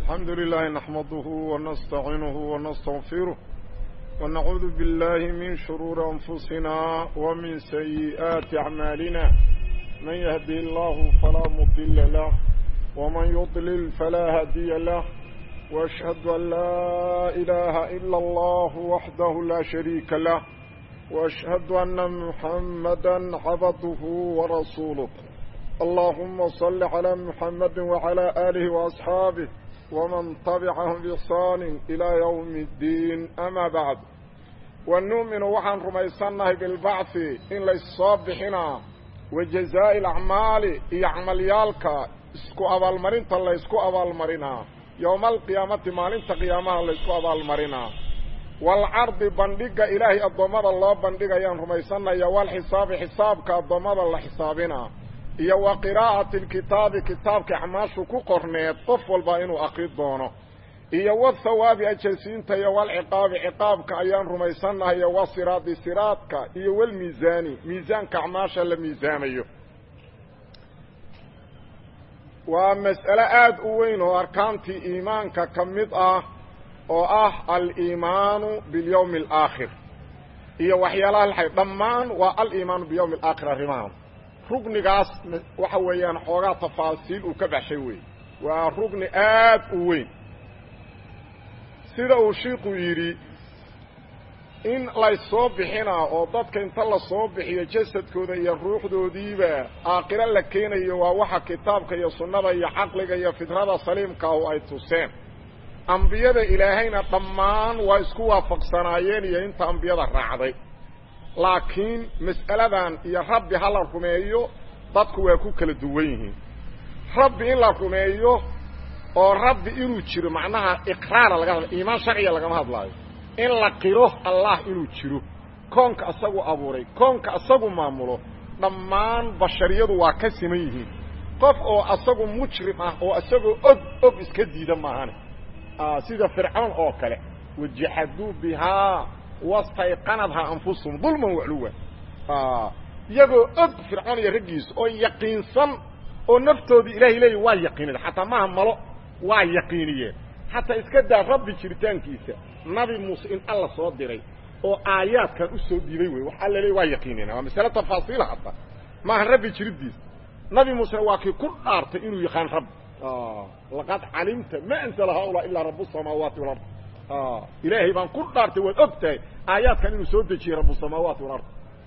الحمد لله نحمده ونستعينه ونستغفره ونعوذ بالله من شرور أنفسنا ومن سيئات أعمالنا من يهدي الله فلا مضل له ومن يضلل فلا هدي له وأشهد أن لا إله إلا الله وحده لا شريك له وأشهد أن محمدا عبده ورسوله اللهم صل على محمد وعلى آله وأصحابه ومن طبعهم بإحسان إلى يوم الدين أما بعد ونؤمن وحن رميسانه بالبعث إن ليصابحنا وجزاء الأعمال يعمل يالك اسكو أبال مرين تلا اسكو أبال مرينا يوم القيامة مالين تقيامها الله اسكو أبال مرينا والعرض بندق إلهي الضمد الله بندق يان رميسانا يوال حساب حسابك الضمد الله حسابنا iyo wa qiraa'ati alkitaabi kitaabka acmaashu ku qorneed qof walba inuu aqri doono iyo wathawaabi ajalsiinta iyo walciqaabi ciqaabka ayaan rumaysannahay iyo wasiraadi siraadka iyo walmiisaani miisaanka acmaasha la miisaamayo waa mas'ale aada u weyn oo arkaantii iimaanka ka mid ah oo ah aliimaanu bilyawmi alaakhir iyo waxyaalaha laxay dhammaan waa aliimaanu biyawmi alaakhir arrimahan rugnigaas waxa weeyaan xoogaa tafaasiil uu ka baxshay wey waa rugni aad u weyn sida uu shiiku yidhi in laysoo bixinaa oo dadka inta lasoo bixiyo jasadkooda iyo ruuxdoodiiba aakhiro la keenayo waa waxa kitaabka iyo sunnada iyo caqliga iyo fidrada saliimkaahu ay tuseen ambiyada ilaahayna dhammaan waa isku waafaqsanaayeen iyo inta ambiyada raacday laakiin mas'aladan iyo rabbi ha la rumeeyo dadku waa ku kala duwan yihiin rabbi in la rumeeyo oo rabbi inuu jiro macnaha iqraara laga hadla iimaan sharciga lagama hadlaayo in la qiro allah inuu jiro koonka asagu abuuray koonka asagu maamulo dhammaan bashariyadu waa ka siman yihiin qof oo asagu mujrim ah oo asagoo og og iska diida maahane sida fircoon oo kale wajaxaduu bihaa wastayqanadhaa anfusuhum dulman wacluwa iyagoo og fircoon iyo raggiisa oo yaqiinsan oo naftoodii ilahay leeya waa yaqiinada xataa maaha malo waa yaqiiniyeen xataa iska daa rabbi jiritaankiisa nabi muuse in alla soo diray oo aayaadkan u soo dhiibay wey waxaa la leeya waa yaqiinina waa masale tafaasiila hataa maaha rabbi jiridiisa nabi muusena waa kii ku dhaartay inuu yaqaan rabbi laqad calimta ma anzla haulaa ilaa rabu samaawaati walard ilaahay baan ku dhaartay waad og tahay aayaadkan inuu soo dejiyey rabusamaawaati walard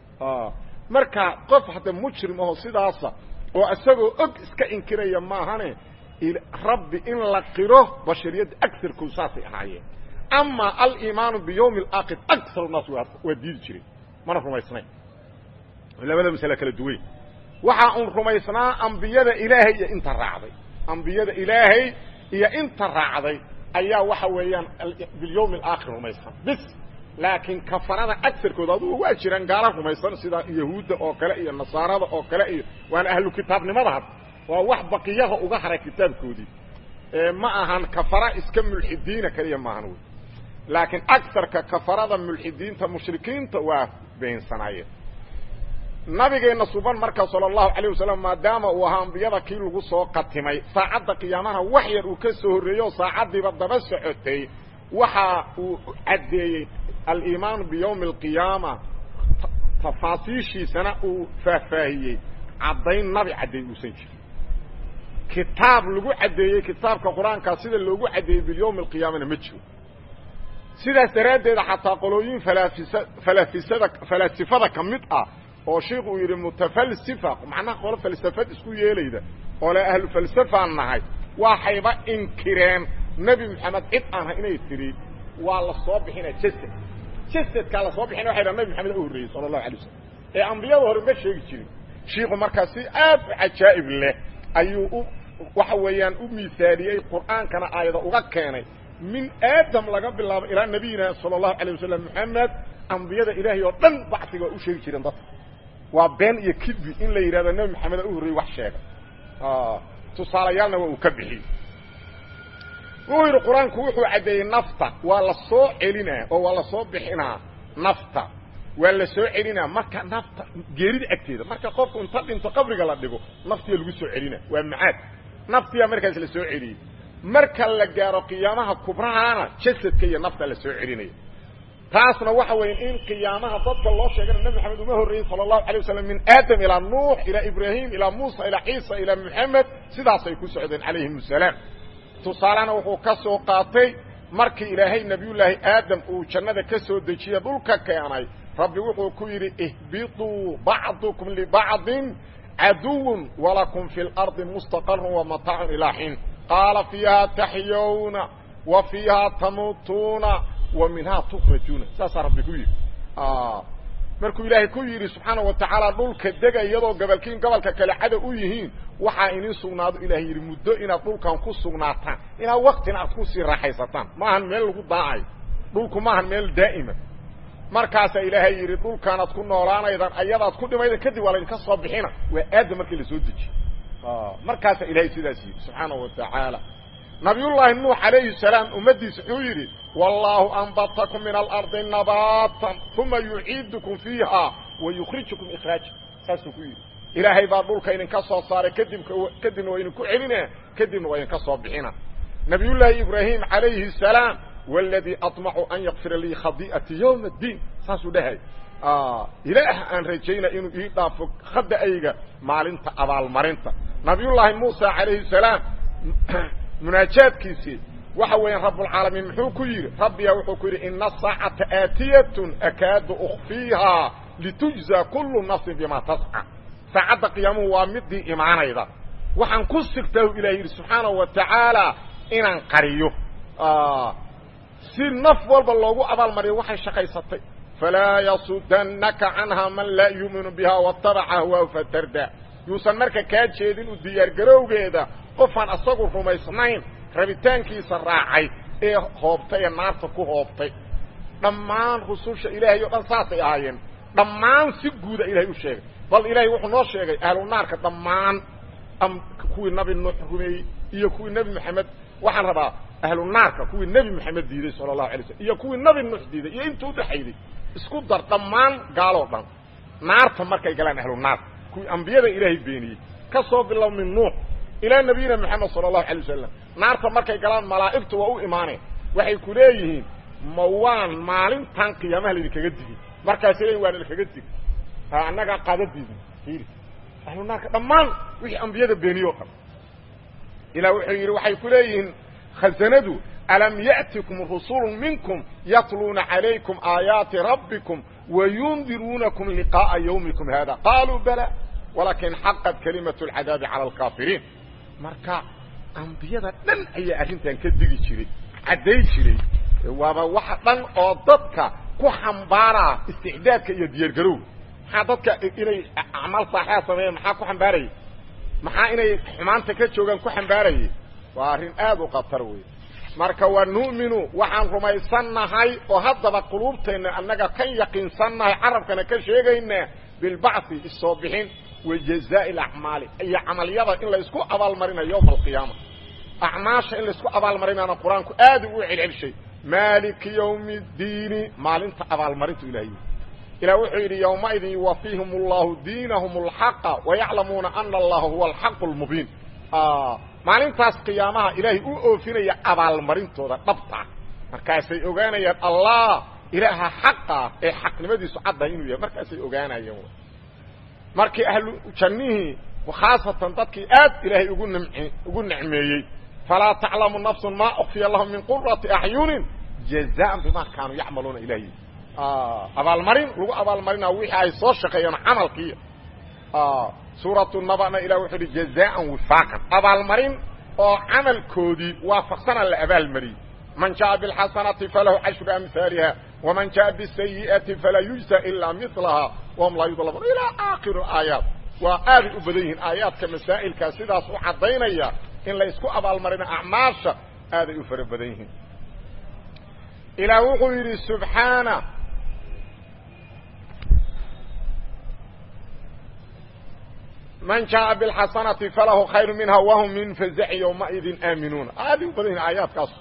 marka qof hadda mujrim aho sidaasa oo isagoo og iska inkiraya maahane rabbi in la qiro bashariyadda agarkoodu saasay ahaayeen ama aliimaanu biyawmi alaakhir agar naas waa diidi jiray mana rumaysnayn labada masale kala duway waxaa un rumaysnaa ambiyada ilaahay iyo inta raacday ambiyada ilaahay iyo inta raacday ayaa waxa weeyaan bilyawmi alaakhir rumaysan bis laakiin kafarada agarkooda adugu waa jiraan gaala rumaysan sida yahuudda oo kale iyo nasaarada oo kale iyo waana ahlu kitaabnimada had waa wax baqiyaha uga haray kitaabkoodii ma ahan kafara iska mulxidiina kaliya maahan wey laakiin agarka kafarada mulxidiinta mushrikiinta waa beensanaayeen nabigeenna suban marka sala allahu calayh wasalam maadaama uu ahaa ambiyada kii lagu soo qatimay saacadda qiyaamaha wax yar uu ka soo horreeyey oo saacaddiiba daba socotay waxa uu caddeeyey aliimaanu biyawmi alqiyaama tafaasiishiisana uu faahfaahiyey caddayn nabi caddeey uusan jirin kitaab lagu caddeeyey kitaabka qur-aankaa sida loogu caddeeyey bilyawmi alqiyaamana ma jiro sidaas daraaddeeda xataa qolooyin falaafisa falaafisada falaasifada ka mid ah oo sheikh uu yidhi mutafalsifa macnaha qolo falsafad isku yeelayda oo le ahlu falsafaan nahay waxayba inkireen nebi maxamed cid aanha inay tidhi waa la soo bixina jasad jasadkaa la soo bixina waxay dhaha nebi maxamed u horreeyey sala allahu alay wasalam ee ambiyada hore ma sheegi jirin shiiku markaa si aad u cajaa'ib leh ayuu u waxa weeyaan u miisaaliyey qur'aankana aayada uga keenay min aadam laga bilaabo ilaa nabiyina sala allahu alayh wasalam maxamed ambiyada ilaahay oo dhan bacsiga waa u sheegi jireen dadka waa been iyo kidbi in la yidhahdo nebi maxameda u horreeyey wax sheega tusaalayaalna waa uu ka bixiyey wuxuu yidhi qur-aanku wuxuu caddeeyey nafta waa la soo celinaa oo waa la soo bixinaa nafta waa la soo celinaa marka nafta geerida agteeda marka qofku inta dhinto qabriga la dhigo naftiya lagu soo celina waa macaad naftiyaa markaas la soo celiyey marka la gaaro qiyaamaha kubrahaana jasadka iyo nafta la soo celinaya taasna waxa weya in qiyaamaha dadka loo sheegana nebi maxamed uma horreeyey sala allahu alay wasalam min aadam ilaa nuux ilaa ibraahim ilaa muusa ilaa ciisa ilaa moxamed sidaasay ku socdeen calayhim asalaam tusaalena wuxuu ka soo qaatay markii ilaahay nebiyullaahi aadam uu jannada ka soo dejiye dhulka keenay rabbi wuxuu ku yidhi ihbiطuu bacdukum libacdin caduwun walakum fi اlardi mustaqarun wamataacun ilaa xiin qaala fiiha taxyawna wa fiiha tamuutuuna wa minhaa tukrajuuna saasaa rabbi ku yidhi markuu ilaahay ku yidhi subxaana wa tacaala dhulka dega iyadoo gabalkiin gobolka kale cadow u yihiin waxaa inin sugnaado ilahay yidhi muddo inaad dhulkan ku sugnaataan ilaa waktina aad kusii raaxaysataan maahan meel lagu daacayo dhulku maahan meel daa'ima markaasaa ilaahay yidhi dhulkaanaad ku noolaanaydaan ayadaad ku dhimayda kadib waa laydinka soo bixina waa aadam markii la soo dejiye markaasaa ilaahay sidaas yidhi subxaana wa tacaala nabiyullaahi nuux calayhi salaam ummaddiisa wuxuu yidhi wallaahu anbatakum min alardi nabaatan uma yuciidukum fiiha wa yukhrijukum ikhraaja saasuu ku yidhi ilaahay baa dhulka idinka soo saaray kadibka kadibna waa idinku celina kadibna waa idinka soo bixina nabiyullaahi ibraahim calayhi salaam wاladii aطmacu an yakfira lii khadi'ati ywma اddiin saasuu dhahay ilaah aan rajayna inuu ii dhaafo khada'ayga maalinta abaalmarinta nabiyullaahi muusa calayhi salaam munaajaadkiisii waxa weeyaan rabbulcaalamiin muxuu ku yidhi rabbiya wuxuu ku yidhi ina asaacata aatiyatun akaadu ukfiihaa litujza kullu nafsin bima tasca saacadda qiyaamuhu waa midii imaanayda waxaan ku sigtaa u ilahi yidhi subxaanahu wa tacaala inaan qariyo si naf walba loogu abaalmariyo waxay shaqaysatay falaa yasudannaka canha man laa yuuminu biha watabaca hawaahu fatarda yuusan marka kaa jeedin u diyaargarowgeeda qofaan asagu rumaysnayn rabitaankiisa raacay ee hoobtay ee naarta ku hoobtay dhammaan rususha ilaahay o dhan saasay ahaayeen dhammaan si guuda ilahay u sheegay bal ilaahay wuxuu noo sheegay ahlu naarka dhammaan kuwii nabi nuux rumeeyey iyo kuwii nebi moxamed waxaan rabaa ahlu naarka kuwii nebi moxamed diiday sala allahu alay slm iyo kuwii nabi nuux diiday iyo intuu udhaxayday isku dar dhammaan gaaloo dhan naarta markay galaan ahlu naarka kuwii ambiyada ilaahay beeniyey ka soo bilow min nuux ilaa nabiyina moxamed sala allahu alay wasalam naarta markay galaan malaa'igtu waa u imaaneen waxay ku leeyihiin ma waan maalintan qiyaamaha laydinkaga digin markaasay leeyihin waana lakaga dig ha annagaa qaadadiidin fiiri ahlu naarka dhammaan wixii ambiyada beeniye o dhan ilaa wuxuu yidhi waxay ku leeyihiin khazanadu alam ya'tikum rusulu minkum yatluuna calaykum aayaati rabbikum wayundiruunakum liqaa'a yawmikum hada qaaluu bala walakin xaqat kalimatu alcadaabi cala alkaafiriin marka ambiyada dhan ayaa arrintan ka digi jiray cadday jiray waaba waxa dhan oo dadka ku xambaaraa isticdaadka iyo diyaargarowga maxaa dadka inay acmaal saaxea sameeyeen maxaa ku xambaarayay maxaa inay xumaanta ka joogaan ku xambaarayay waa arrin aad u khatar wey marka wa nu'minu waxaan rumaysannahay oo haddaba quluubteenna annaga kan yaqiinsannahay carabkana ka sheegaynaa bilbacthi issoo bixin wa jazaa'i alacmaali iyo camalyada in laysku abaalmarinayo yowma alqiyaama acmaasha in laysku abaalmarinaana qur-aanku aad ugu celcelshay maaliki yawmi ddiini maalinta abaalmarintu ilahay ilah wuxuu yidhi yowmaidin yuwafiihim allahu diinahum alxaqa wayaclamuuna ana allaha huwa alxaqu lmubiin maalintaas qiyaamaha ilaahay u oofinaya abaalmarintooda dhabtaa markaasay ogaanayaan allah ilaaha xaqa ee xaqnimadiisu caddahay inuu yahay markaasay ogaanayeen markii ahlu jannihii khaasatan dadkii aad ilaahay ugu n ugu nicmeeyey falaa taclamu nafsun maa ukfiya lahum min qurati acyunin jazaan bima kaanuu yacmaluuna ilahy abaalmarin lagu abaalmarinaa wixii ay soo shaqeeyeen camalkii suuratu nabana ilah wuxuu uhi jazaan wifaaqan abaalmarin oo camalkoodii waafaqsana la abaalmariyey man jaءa bاlxasanati falahu cashru amhaaliha waman jaءa bالsayiئati falaa yujزى ilaa milaha wahum laa yudlamuun ilaa aakhiri aayaat waa aaday u badan yihiin aayaadka masaa'ilkaa sidaas u caddaynaya in la isku abaalmarina acmaasha aaday u fara badan yihiin ilaah wuxuu yidhi subxaana man jaءa bاlxasanati falahu khayru minha wahum min fazaci ywmaidin aaminuuna aaday u badan yihin aayaadkaas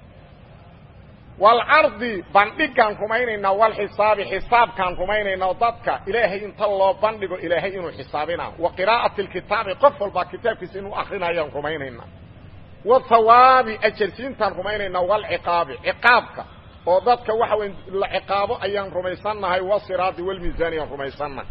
walcardi bandhigaan rumaynaynaa walxisaabi xisaabkaan rumaynaynaa dadka ilaahay inta loo bandhigo ilaahay inuu xisaabina wa qiraa'ati lkitaabi qof walbaa kitaabkiisa inuu akrinayaan rumaynaynaa wathawaabi ajarsiintaan rumaynaynaa walciqaabi ciqaabka oo dadka waxa weya la ciqaabo ayaan rumaysannahay wasiraadi walmiisaani ayaan rumaysannahay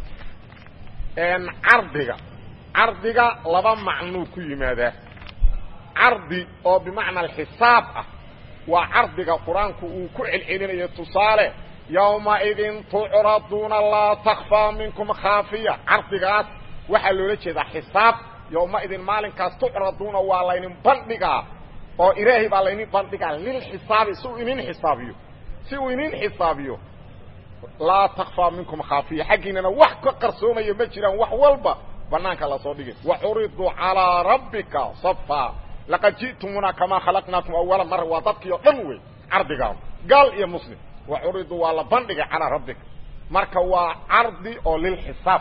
cardiga cardiga laba macnuu ku yimaadaa cardi oo bimacna alxisaab ah waa cardiga qur-aanku uu ku celcelinayo tusaale yowmaidin tucraduuna laa takfaa minkum khaafiya cardigaas waxaa loola jeedaa xisaab yowmaidin maalinkaas tucraduuna waa laynin bandhigaa oo ilaahay baa laynin bandhigaa lilxisaabi si uu inin xisaabiyo si uu inin xisaabiyo laa takfaa minkum khaafiya xaggiinana wax ka qarsoomaya ma jiraan wax walba banaanka lasoo dhigay waxuriduu calىa rabbika safa laqad ji'tumuna kamaa khalaqnaakum awala mara waa dadkii oo dhan wey cardigaan gaal iyo muslim waxuriduu waa la bandhigay calىa rabbika marka waa cardi oo lilxisaab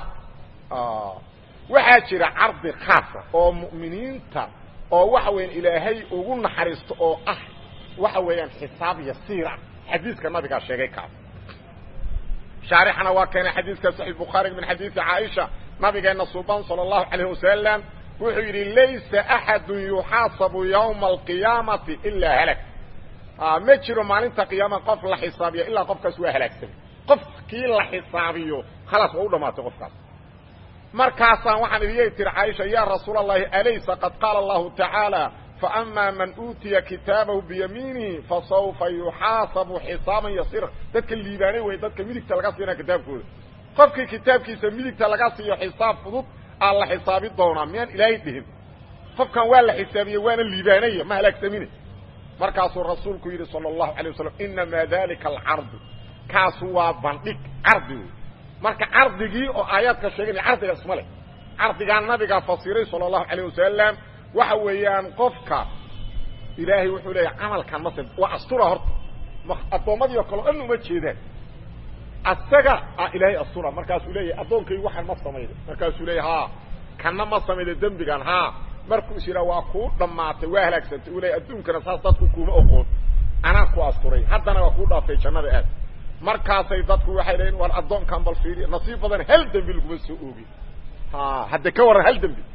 waxaa jira cardi khaasa oo mu'miniinta oo waxa weeyaan ilaahay ugu naxariisto oo ah waxa weeyaan xisaab yasiira xadiiska nabigaa sheegay kaas shaarixana waa keenay xadiiska saxiix bukhaari min xadiisi caaisha nabigeena suban sala allahu calayh wasalam wuxuu yidhi laysa axadun yuxaasabu yawma alqiyaamati ilaa halag ma jiro maalinta qiyaama qof la xisaabiya ilaa qofkaas waa halaagsamay qofkii la xisaabiyo khalaas waa u dhamaatay qofkaas markaasaan waxaan idiyay tiri caaisha yaa rasuula allahi alaysa qad qaala allahu tacaala faama man uutiya kitaabahu biyamiinihi fasawfa yuxaasabu xisaaban yasira dadka liibaanay wey dadka midigta laga siinaa kitaabkooda qofkii kitaabkiisa midigta laga siiyo xisaab fudud aa la xisaabi doonaa miyaan ilaahay dhihin qofkan waa la xisaabiye waana liibaanaya ma halaagsamine markaasuu rasuulku yidhi sala allahu alay wasalam inamaa dalika alcardu kaasu waa bandhig cardi wey marka cardigii oo aayaadka sheeganaya cardiga isma leh cardigaa nabigaa fasiray sala allahu alayh wasalam waxa weeyaan qofka ilaahay wuxuu leeyahay camalkan mase waa astura horta addoommadii oo kale o dhan uma jeedaan asaga a ilaahay astura markaasuu leeyahay addoonkaygu waxaan ma samayda markaasuu leeyahy ha kanna ma samayda dembigan ha markuu is yidhaha waa kuu dhammaatay waa halaagsantay uu leeyahy adduunkana saas dadku kuuma oqoon anaa ku asturay haddana waa kuu dhaaftay jannada aad markaasay dadku waxay leeyiin war addoonkan bal fiiriya nasiib badan hal dembi laguma soo oogin ha hadde ka warran hal dembi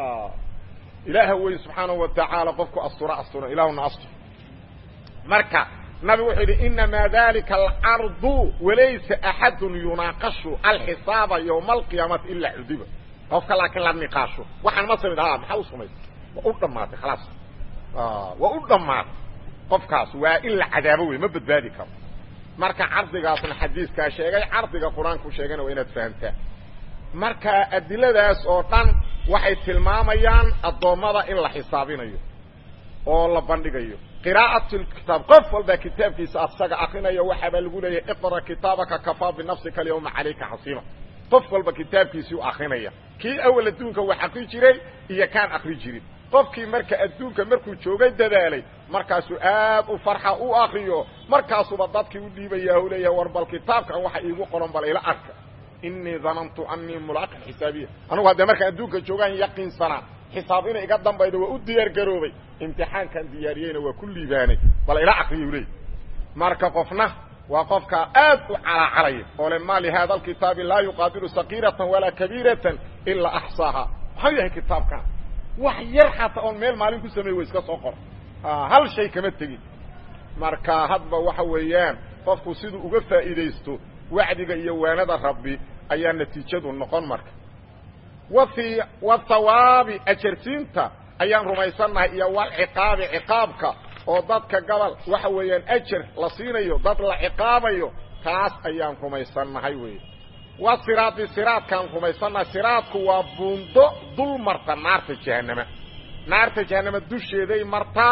ilaaha wey subxaanahu wa tacaala qofku astura astura ilaahuna astur marka nabigu wuxuu yidhi inamaa dalika alcardu walaysa axadun yunaaqashu alxisaaba yowma alqiyaamati ilaa cudiba qofka laakiin la niqaasho waxaan ma samid ha maxaa u samaysay waa u dhammaatay khalaas waa u dhammaatay qofkaas waa in la cadaabo wey ma badbaadi karo marka cardigaasna xadiiskaa sheegay cardiga qur-aanku sheegayna waa inaad fahamtaa marka adiladaas oo dhan waxay tilmaamayaan addoommada in la xisaabinayo oo la bandhigayo qiraa'at lkitaab qof walbaa kitaabkiisa asaga akrinayo waxaabaa lagu leeyahay iqra kitaabaka kafaa binafsika alyawma calayka xasiiba qof walba kitaabkiisii u akrinaya kii awal adduunka wax akri jiray iyo kaan akri jirin qofkii marka adduunka markuu joogay dadaalay markaasuu aad u farxa u akriyo markaasuuba dadkii u dhiibaya u leeyahay war bal kitaabkan waxa iigu qoran bal ila arka inii danantu anii mulaaqin xisaabiya anugu haddee markaan adduunka joogaan yaqiinsanaa xisaab inay iga dambaydo waa u diyaar garoobay imtixaankan diyaariyeyna waa ku liibaanay bal ila akriyu leey marka qofna waa qofkaa aad u calaacalaya oo le ma lihada alkitaabi laa yuqaadiru sakiiratan walaa kabiiratan ilaa axsaaha maxau yahay kitaabkan wax yar xataa oon meel maalin ku sameey wa iska soo qor hal shay kama tegin marka hadba waxa weeyaan qofku siduu uga faa'iidaysto wacdiga iyo waanada rabbi ayaa natiijadu noqon marka wafi wathawaabi ajarsiinta ayaan rumaysannahay iyo walciqaabi ciqaabka oo dadka gobol waxa weeyaan ajar la siinayo dad la ciqaabayo taas ayaan rumaysannahay wey wa siraadi siraadkaan rumaysannahay siraadku waa buundo dul marta naarta jahanama naarta jahanama dusheeday martaa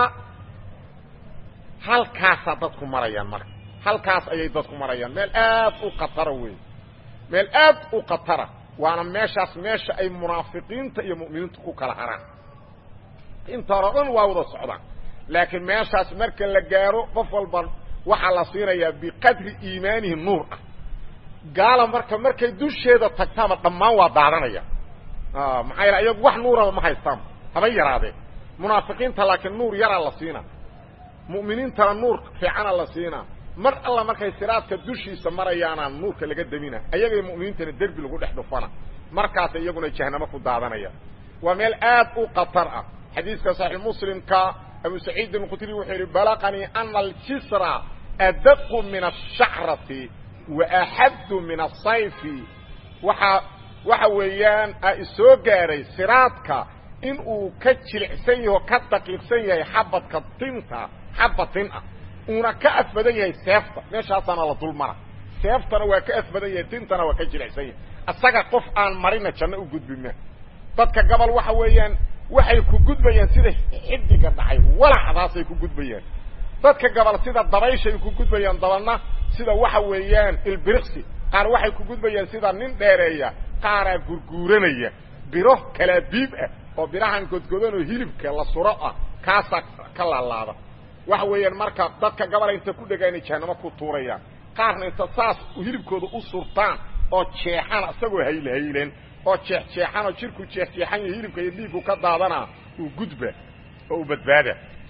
halkaasaa dadku marayaan marka halkaas ayay dadku marayaan meel aad u khatara wey meel aad u khatara waana meeshaas meesha ay munaafiqiinta iyo mu'miniintu ku kala haraan inta hore o dhan waa wada socdaan laakiin meeshaas marka la gaaro qof walba waxaa la siinayaa biqadri iimaanihi nuur ah gaala marka markay dusheeda tagtaaba dhammaan waa daadanaya maxaa yaele ayagu wax nuuraba ma haystaan haba yaraadee munaafiqiinta laakiin nuur yaraa la siinaa mu'miniintana nuur fiicana la siinaa mar alla markay siraadka dushiisa marayaanaa nuurka laga demina ayagay mu'miniintana derbi lagu dhex dhufana markaas iyaguna jahanamo ku daadanaya waa meel aad u khatar ah xadiiska saxiix muslimka abu saciid alkhudri wuxuu yidhi balaqanii ana aljisra adaqu min ashacrati wa axaddu min asayfi waxa waxa weeyaan a isoo gaaray siraadka in uu ka jilicsan yaho ka daqiiqsan yahay xabadka tinta xabad tin ah uuna ka afbadan yahay seefta meeshaasaana la dul mara seeftana waa ka afbadan yahay tintana waa ka jilicsan yahay isaga qof aan marina janno u gudbima dadka gobol waxa weeyaan waxay ku gudbayaan sida xidiga dhacay walacdaasay ku gudbayaan dadka gobol sida dabayshay ku gudbayaan dabalna sida waxa weeyaan ilbiriqsi qaar waxay ku gudbayaan sida nin dheereeya qaaraa gurguuranaya biro kalaabiib ah oo birahan godgodan oo hilibka la suro ah kaasaa ka laalaada waxa weeyaan marka dadka gabola inta ku dhegaanay jahanamo ku tuurayaan qaarna inta saas hilibkooda u surtaan oo jeexana isagoo haylhaylen oo jeexjeexan oo jirku jeexjeexan iyo hilibka iyo dhiigku ka daadana uu gudba oo u badbaada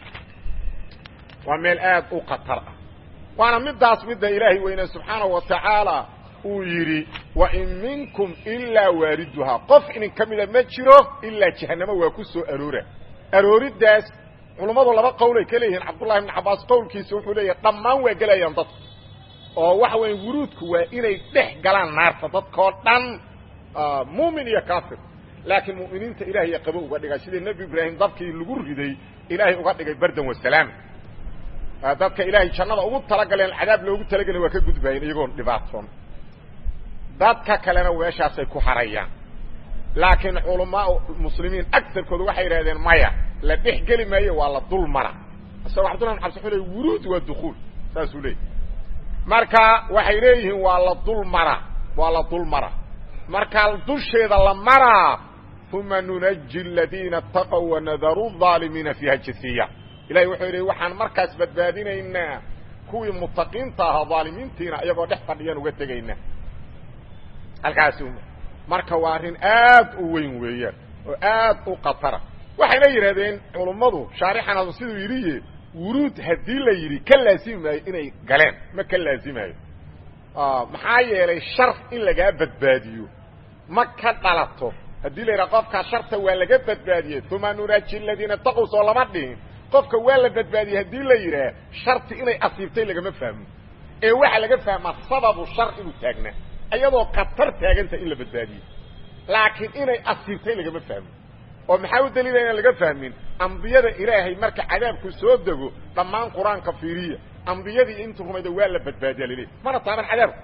waa meel aad u khatar ah waana midaas midda ilaahay weyne subxaanahu wa tacaala uu yidhi wa in minkum ilaa waariduhaa qof idin ka mida ma jiro ilaa jahanamo waa ku soo aroora arooriddaas culummadu laba qowlay ka leeyihiin cabdullahi ibn cabbaas qowlkiisa wuxuu leeyahay dhammaan waa gelayaan dadku oo waxa weya wuruudku waa inay dhex galaan naarta dadkao dhan muumin iyo kaafir laakiin mu'miniinta ilaahay qabo uga dhigay sidii nebi ibraahim dabkii lagu riday ilaahay uga dhigay bardan wasalaam dadka ilaahay jannada ugu talagaleen cadaab loogu talagelin waa ka gudbaayeen iyagoon dhibaatoon dadka kalena meeshaasay ku harayaan laakiin culamaa muslimiin agarkooda waxay yidhahdeen maya la dhex geli maayo waa la dul mara isagoo cabdullah bin cabsi wuxuu ley wuruud waa dukuul saasuu leeyay marka waxay leeyihiin waa la dul mara waa la dul mara markaa dusheeda la maraa uma nunaji aladiina ataqow wanadaru aalimiina fiiha jasiya ilahay wuxuu yidhi waxaan markaas badbaadinaynaa kuwii mutaqiinta ahaa aalimiintiina iyagoo dhex fadhiyaan uga tegaynaa halkaasi marka waa arrin aad u weyn weeyaan oo aad u khatara waxayna yidhahdeen culummadu shaarixan siduu yidhiye wuruud haddii la yidhi ka laasimi maayo inay galeen ma ka laasimayo maxaa yeelay shar in lagaa badbaadiyo ma ka dhalato haddii la yidhaha qofkaa sharta waa laga badbaadiyey uma nunaaji aladiina taqow soo lama dhihin qofka waa la badbaadiyey haddii la yidhaah sharti inay asiibtay lagama fahmo ee waxaa laga fahmaa sababu shar inuu taagnaa iyadoo khatar taaganta in la badbaadiyey laakiin inay asiibtay lagama fahmo oo maxaa u daliila inaan laga fahmin ambiyada ilaahay marka cadaabku soo dego dhammaan qur-aanka fiiriya ambiyadii intu rumayda waa la badbaadiya laleey mana taaban cadaabku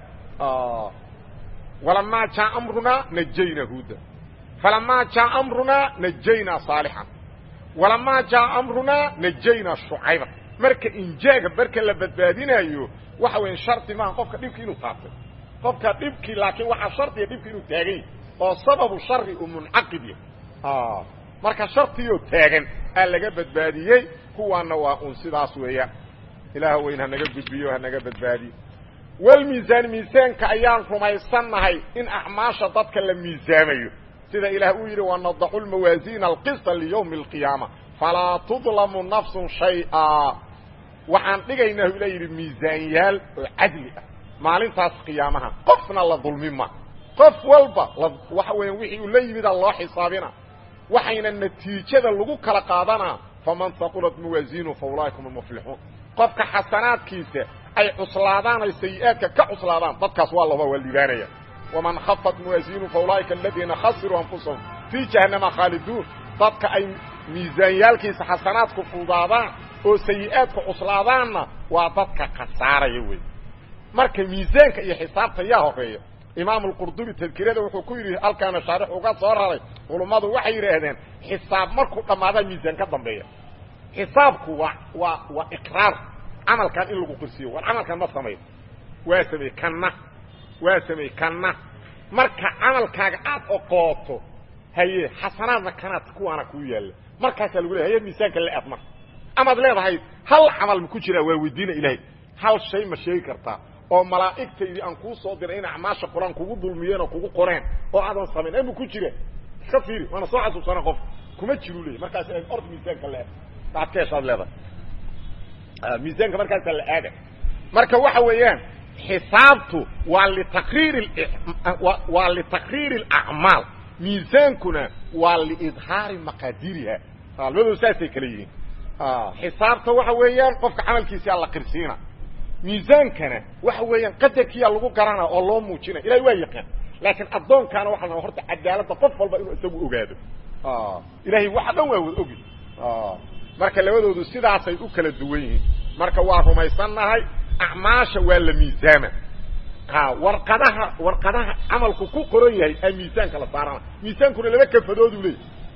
walamaa jaa amrunaa najaynaa huuda falamaa jaa amrunaa najaynaa saalixan walamaa jaa amrunaa najaynaa shucayba marka injaaga marka la badbaadinaayo waxa weya shardi maaha qofka dhibki inuu taabtay qofka dhibkii laakiin waxaa shardiga dhibki inuu taagan yahy oo sababu shari uu muncaqid yahy marka shartiyoo taagan aa laga badbaadiyey kuwaana waa un sidaas weeyaan ilaah weyn hanaga gudbiyo hanaga badbaadiyo walmiisaan miisaanka ayaan rumaysannahay in acmaasha dadka la miisaamayo sida ilaah uu yidhi wanadacu lmawaasiina alqisa liyawmi alqiyaama falaa tudlamu nafsun shay-a waxaan dhigaynaa ila yidhi miisaanyaal oo cadli ah maalintaas qiyaamaha qofna la dulmima qof walba waxa weya wixii uu la yimida loo xisaabina waxayna natiijada lagu kala qaadanaa faman haqulat mawaasiinu fa ulaaika hum almuflixuun qofka xasanaadkiisa ay cuslaadaan ay sayi-aadka ka cuslaadaan dadkaas waa laba waa liibaanaya waman khafat mawaasiinu fa ulaaika aladiina khasiruu anfusahum fii jahannama khaaliduun dadka ay miisaanyaalkiisa xasanaadku fudaadaan oo sayi-aadku cuslaadaanna waa dadka khasaaraya wey marka miisaanka iyo xisaabta yaa horeeya imaam alqurdubi tadkirada wuxuu ku yidhi halkaana shaarix uga soo raray culummadu waxay yidhaahdeen xisaab markuu dhammaadaa miisaan ka dambeeya xisaabku waa waa waa iqraar camalkan in lagu qirsiyo war camalkan ma samayn waa samey kanna waa samey kanna marka camalkaaga aad oqooto haye xasanaadna kanaad kuwaana kuu yaalla markaasaa lagu leey haye miisaanka la aad marka amaad leedahay hal camal ma ku jiraa waa weydiina ilaahay hal shay ma sheegi kartaa oo malaa'igtaydii aan kuu soo diray in acmaasha qur-aan kugu dulmiyeen oo kugu qoreen oo aadan samayn ama ku jira iska fiiri waana soo xasuusana qof kuma jiru leey markaas orda miisaanka la aad baad ka heshaad leedahay miisaanka markaasaa la aada marka waxa weeyaan xisaabtu waa litaqriir waa litaqriiri alacmaal miisaankuna waa liidhaari maqaadiriha labadoo saasay kala yihiin xisaabta waxa weeyaan qofka camalkiisa la qirsiina miisaankana waxa weeyaan qadarkiyaa lagu garana oo loo muujina ilahay waa yaqaan laakiin addoonkaana waxa la horta cadaaladda qof walba inuu isagu ogaado ilahay waxa dhan waa wada ogi marka labadoodu sidaasay u kala duwan yihiin marka waa rumaysannahay acmaasha waa la miisaama warqadaha warqadaha camalku ku qoran yahay aa miisaanka la saarana miisaankuna laba kafadoodu leey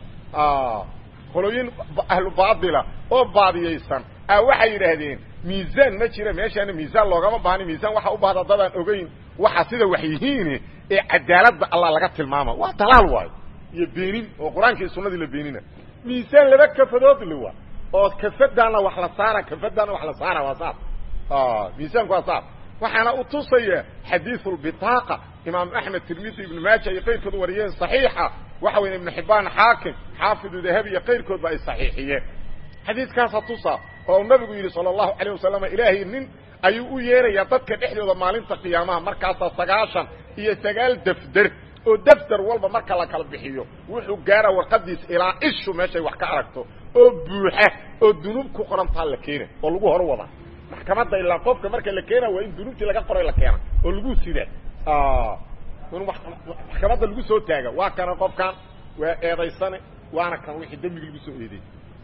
qolooyin ahlu baatila oo baadiyaysan a waxay yidhaahdeen miisaan ma jira meeshaana miisaan loogama baahni miisaan waxa u baahda dadaan ogeyn waxa sida wax yihiin ee cadaaladda allah laga tilmaama waa dalaal waayo iyo beenin oo qur-aanka iyo sunadii la beenina miisaan laba kafadood le waa oo kafadaana wax la saara kafadaana wax la saara waa saas miisaanku waa saas waxaana u tusaya xadiiثu البطاaqة imaam أحmed tirmidi ibn maaja iyo qayrkood wariyeen صaxiixa waxa weya ibn xibaan xaakim xaafidu dahabi iyo qayrkoodba ay صaxiixiyeen xadiiskaasa tusa oo nabigu yidhi salى الlahu عalيه wasalam ilaahay nin ayuu u yeerayaa dadka dhexdooda maalinta qiyaamaha markaasaa sagaashan iyo sagaal defder oo defter walba marka la kala bixiyo wuxuu gaara warqadiisa ilaa ishu meeshay wax ka aragto oo buuxa oo dunuub ku qorantaa la keena oo lagu hor wada maxkamadda ilaa qofka marka la keena waa in dunuubtii laga qoray la keena oo lagu sida in maxkamadda lagu soo taaga waa kana qofkan waa eedaysane waana kan wixii dembigi lagu soo eeday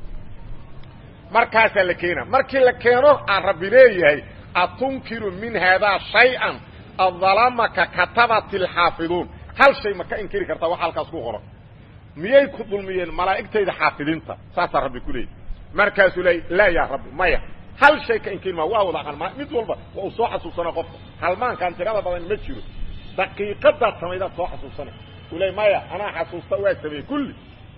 markaasaa la keena markii la keeno aan rabbi leeyahay atunkiru min haadaa shay-an addalamaka katabat alxaafiduun hal shay ma ka inkiri kartaa waxa halkaas ku qoran miyay ku dulmiyeen malaa'igtayda xaafidiinta saasaa rabbi ku leeyay markaasuu leey laa yaa rabbi maya hal shay ka inkiri maa waa wada halmaan mid walba waa uu soo xasuusana qofka halmaankaan tirada badan ma jiro daqiiqadaad samaydaad soo xasuusana uu leey maya anaa xasuusta waa sameeyey kulli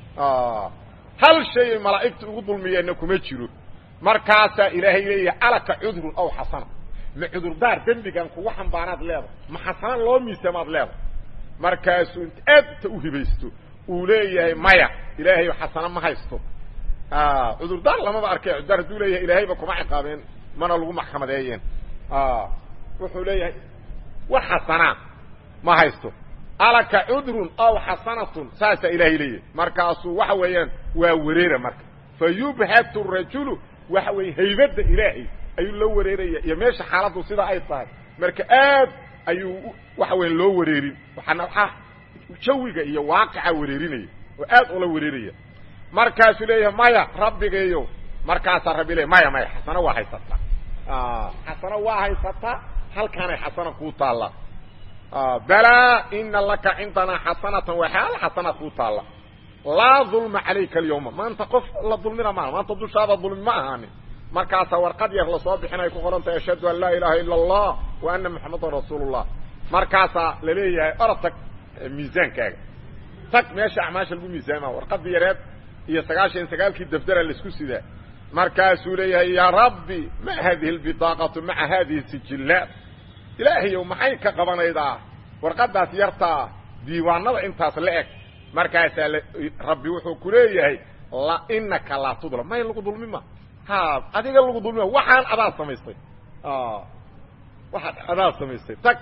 hal shay malaa'igta ugu dulmiyeenna kuma jiro markaasaa ilaahay leeyahay alaka cudrun aw xasana ma cudurdaar dembigan kugu xambaanaad leedahay ma xasana loo miisamaad leedahay markaasuu int aad inta u hibaysto uu leeyahay maya ilaahay xasana ma haysto cudurdaar lamaba arkay cudurdaar hadduu leeyahay ilaahayba kuma ciqaabeen mana lagu maxkamadeeyeen wuxuu leeyahay wax xasanaa ma haysto alaka cudrun aw xasanatun saasaa ilaahay leeyahay markaasuu waxa weeyaan waa wareera marka fa yubhatu rajulu waxa weeye haybadda ilaahay ayuu loo wareeraya iyo meesha xaaladdu sida ay tahay marka aad ayuu waxa weya loo wareerin waxaana waxaa jawiga iyo waaqica wareerinaya oo aad ula wareeraya markaasuu leeyahay maya rabbigayo markaasaa rabbi leey maya maya xasano waa haysataa xasano waa haysataa halkaanay xasana kuu taalla balaa ina laka cindanaa xasanatan waa xaal xasanaad kuu taalla laa dulma calayka alyawma maanta qof la dulmina maaha maanta dushaada dulmi ma ahaanin markaasaa warqad yar lasoo bixinay ku qoran tahay ashhadu an laa ilaaha ila allah wa ana maxamadan rasuulu llah markaasaa laleeyahay orod tag miisaankaaga tag meesha acmaasha lagu miisaama warqadii yareed iyo sagaashan sagaalkii dafdara laisku sidaa markaasuu leeyahay yaa rabbi ma hadihi lbidaaqatu maca hadihi sijillaat ilaahayow maxay ka qabanaydaa warqadaas yartaa diiwaanada intaas la eg markaasaa rabbi wuxuu ku leeyahay inaka laa tudlam may lagu dulmi ma ha adiga lagu dulmima waxaan adaa samaystay waxaad adaa samaystay tag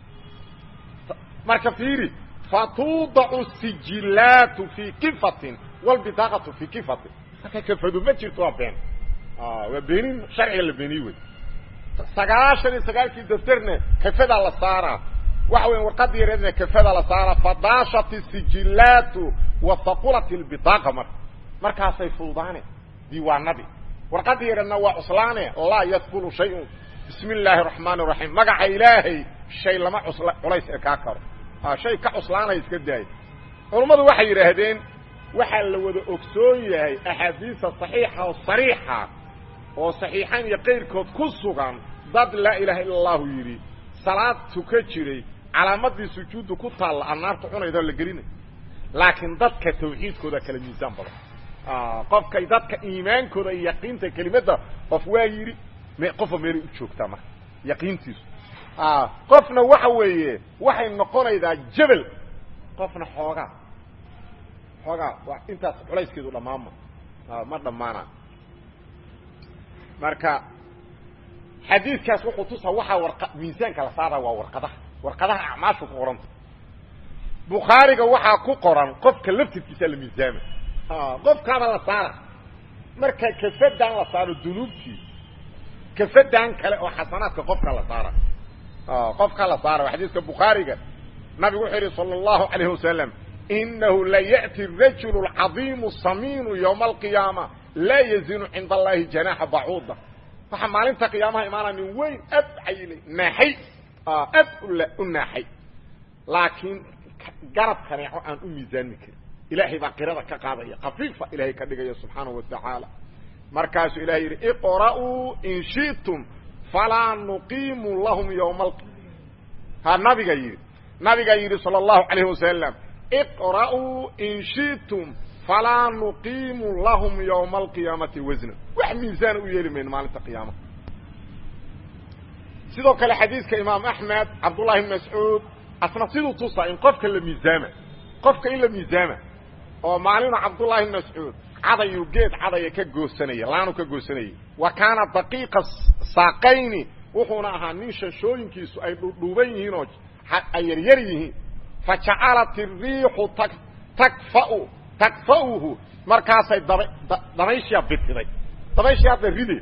marka fiiri fatuudacu sijillaatu fii kifatin wlbidaaqatu fii kifatin marka kafadu ma jirto waa been waa beenin sharciga la beeniye wey sagaashan iyo sagaalkii daftarna kafadaa la saaraa waxa weya warqadii yareedna kafadaa la saaraa fadaashat sijillaatu wahaqulat lbidaaqa marka markaasay fududaane diiwaanadii warqadii yareedna waa cuslaane laa yadfulu shayun bismi illaahi araxmaan raxiim magaca ilaahay shay lama culays ee kaa karo shay ka cuslaanaya iska daaya culummadu waxay yidhaahdeen waxaa la wada ogsoon yahay axaadiisa saxiixa oo sariixa oo saxiixayn iyo qayrkood ku sugan dad laa ilaaha illa allahu yidhi salaad tuka jiray calaamadii sujuuddu ku taalla annaarta cunayda la gelinay laakiin dadka tawxiidkooda kala miisaan badan qofkay dadka iimaankooda iyo yaqiinta kelimadda qof waa yidhi qofba meelay u joogtaa marka yaqiintiisu qofna waxa weeye waxay noqonaydaa jebel qofna xoogaa xoogaa waa intaas culayskeedu dhammaanma ma dhammaana marka xadiidkaas wuxuu tusaa waxaa war miisaanka la saara waa warqadaha warqadaha acmaashu ku qoranta bukhaariga waxaa ku qoran qofka laftirkiisa la miisaama qofkaaba la saara marka kafadan la saaro dunuubtii kafadan kale oo xasanaadka qofka la saara qofka la saara xadiiska bukhaariga nabigu wuxuu yidhi sala allahu calayhi wasalam inahu la ya'ti rajulu alcadiimu samiinu yowma alqiyaama laa yazinu cinda allahi janaaxa bacuuda waxaa maalinta qiyaamaha imaanaya nin weyn ad cayilay naaxay ad u naaxay laakiin garab kaneeco aan u miisaanmi karin ilaahay baa qirada ka qaadaya kafiifa ilaahay ka dhigaya subxaanahu wa tacaala markaasuu ilahay yidhi iqra'uu in shi'tum falaa nuqiimu lahum yowma al ha nabiga yidhi nabigaa yidhi sala allahu calayhi wasalam iqra'uu in shi'tum falaa nuqiimu lahum yowma alqiyaamati wasna wax miisaana u yeeli mayno maalinta qiyaamaha sidoo kale xadiiska imaam axmed cabdullahi bn mascuud asna siduu tusaa in qofka la miisaama qofka in la miisaama oo maalina cabdullahi bn mascuud cadayuu geed cadaya ka goosanaya laanu ka goosanayay wa kaana daqiiqa saaqayni wuxuuna ahaa nin shashooyinkiisu ay dhudhuuban yihiin oo ay yaryar yihiin fa jacalat iriixu ta takfau takfa'uhu markaasay daba dabayshiya bitiday dabayshiya hadda ride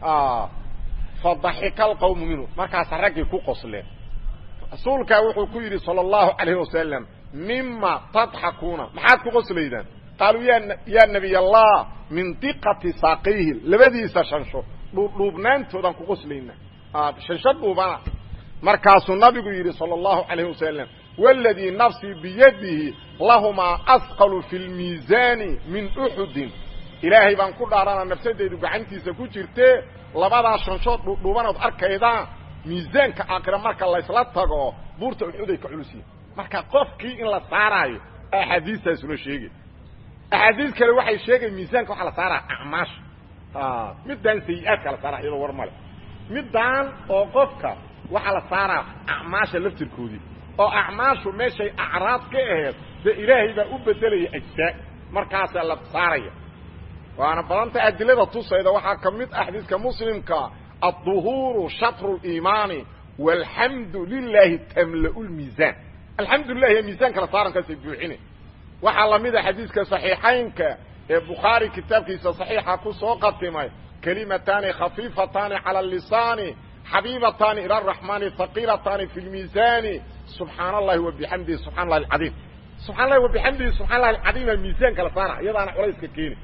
fa daxika alqawmu minhu markaasa raggii ku qosleen rasuulkaa wuxuu ku yidhi sala allahu calayhi wasalam mima tadxakuuna maxaad ku qoslaydaan qaaluu ya yaa nebiy allah min diqati saaqayhi labadiisa shansho dhuudhuubnaantoodaan ku qoslaynaa shansho dhuubana markaasuu nabigu yidhi sala allahu calayhi wasalam waladii nafsii biyadihi lahumaa asqalu fi lmiisaani min uxudin ilaahay baan ku dhaarana nafsadeydu gacantiisa ku jirtee labadaa shanshood dhuudhuubanood arkaydaan miisaanka aakhira marka laysla tago buurta uxuday ka culus yihin marka qofkii in la saaraayo axaadiistaasuna sheegay axaadiis kale waxay sheegay miisaanka waxaa la saaraa acmaasha middaan sayi-aadka la saara iyadoo war male middaan oo qofka waxaa la saaraa acmaasha laftirkoodii oo acmaashu meeshay acraad ka aheed dee ilaahay baa u bedelaya ajsaa markaasaa la saaraya waana badanta adilada tusayda waxaa ka mid ah xadiiska muslimka الظهور شطر الإيمان والحمد لله تملأ الميزان الحمد لله هي ميزان كلا صارن كسي بوحينه waxa lamida xadiiska saxiixaynka ee bukhaari kitaabkiisa saxiixa ku soo qatimay kalimatani khafiifatani cala lisani xabiibatani ila araxmani haqiilatani fi lmiisani subxaana allahi wabixamdihi subxana allahi alcadiim subxana allahi wabixamdihi subxana allahi alcadiima miisaan kala saara iyadaana culayska keeni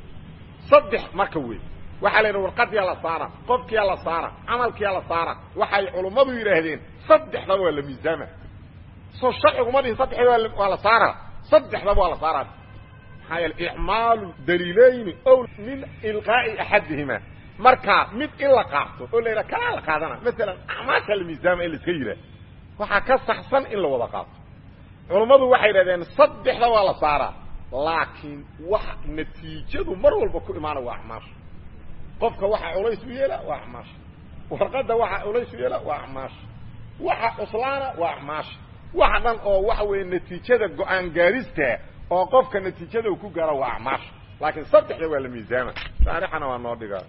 saddex marka wey waxaa la yidhaha warqadiyaa la saara qofkiyaa la saara camalkiyaa la saara waxay culummadu yidhaahdeen saddexdaba waa la miisaama soo sharciguma dhihin saddexda waa la saara saddexdaba waa la saara maxaa yeele icmaalu daliilayni ow min ilqaa'i axadihima marka mid in la qaato oo la yidhaha kalaa la qaadana masalan acmaasha la miisaama in la iska yidhaah waxaa ka saxsan in la wada qaato culummadu waxay yidhahdeen saddexda waa la saaraa laakiin wax natiijadu mar walba ku imaana waa acmaasha qofka waxa culays u yeela waa acmaasha warqadda waxa culays u yeela waa acmaasha waxa cuslaana waa acmaasha waxa dhan oo waxa weeye natiijada go-aan gaarista oo qofka natiijada uu ku gaaro waa acmaasha laakiin saddexda waa la miisaama shaarixana waa noo dhigaa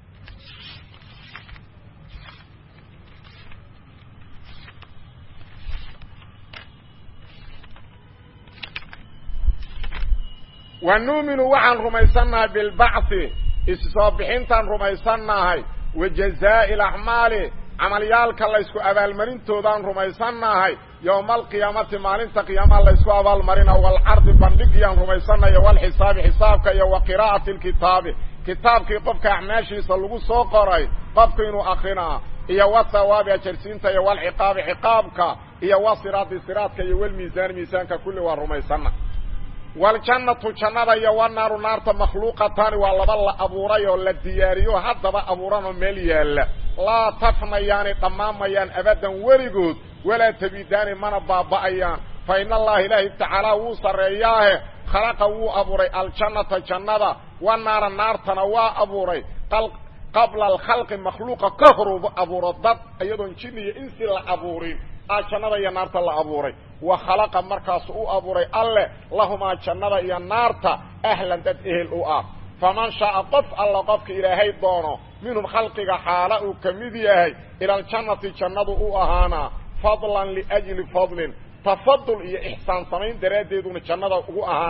wa nuuminu waxaan rumaysannahay bilbacthi issoo bixintaan rumaysannahay wa jazaa'i alacmaali camalyaalka laysku abaalmarintoodaan rumaysannahay yowma alqiyaamati maalinta qiyaamaha laysku abaalmarina waalcardi bandhigiyaan rumaysannayo walxisaabi xisaabka iyo wa qiraa'ati alkitaabi kitaabkii qofka acmaashiisa lagu soo qoray qofku inuu akrinaa iyo wathawaabi ajarsiinta iyo walciqaabi ciqaabka iyo wa siraadi siraadka iyo walmiisaani miisaanka kulli waa rumaysanna waljannatu jannada iyo wanaaru naarta makhluuqataani waa laba la abuuray oo la diyaariyo haddaba abuuranoo meel yaalla laa tafnayaani dhammaanmayaan abaddan weligood walaa tabidaani mana baaba'ayaan fa in allaha ilaahi tacaala wuu sarreeyaahe khalaqa wuu abuuray aljannata jannada wanaara naartana waa abuuray qabla alkhalqi makhluuqa ka horuba abuuro dad iyadoon jin iyo insi la abuurin a jannada iyo naarta la abuuray wa khalaqa markaasu u abuuray alleh lahumaa jannada iyo naarta ahlan dad ehel u ah faman shaaa qof alla qofka ilaahay doono minhum khalqiga xaala uu ka mid yahay ila aljannati jannadu u ahaanaa fadlan liajli fadlin tafadul iyo ixsaan samayn daraaddeeduna jannada ugu ahaanaa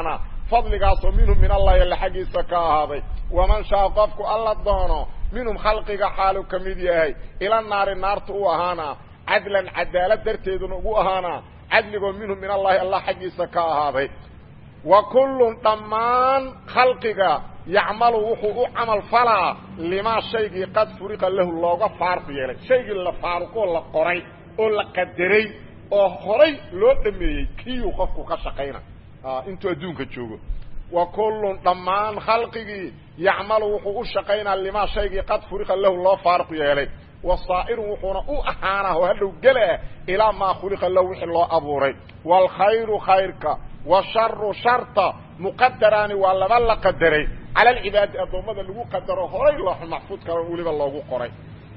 fadligaasoo minhum min allahi alla xaggiisa ka ahaaday waman shaa qofku alla doono minhum khalqiga xaalu ka mid yahay ila naari naarta u ahaanaa cadlan cadaalad darteeduna ugu ahaanaa cadligoo minhum min allahi allah xaggiisa ka ahaaday wa kullun dhammaan khalqiga yacmalu wuxuu u camal falaa limaa shaygii qad furiqa lahu looga faaruq yeelay shaygii la faaruqoo la qoray oo la qadaray oo horay loo dhameeyey kiyuu qofku ka shaqayna intuu adduunka joogo wa kullun dhammaan khalqigii yacmalu wuxuu u shaqaynaa limaa shaygii qad furiqa lahu loo faaruq yeelay wasaa'irun wuxuuna u ahaanaa oo hadhow gelaah ilaa maa khuliqa lahu wixii loo abuuray waalkhayru khayrka washaru sharta muqadaraani waa laba la qadaray cala alcibaadi addoommada lagu qadaro horay looxu maxfuud kalo weliba loogu qoray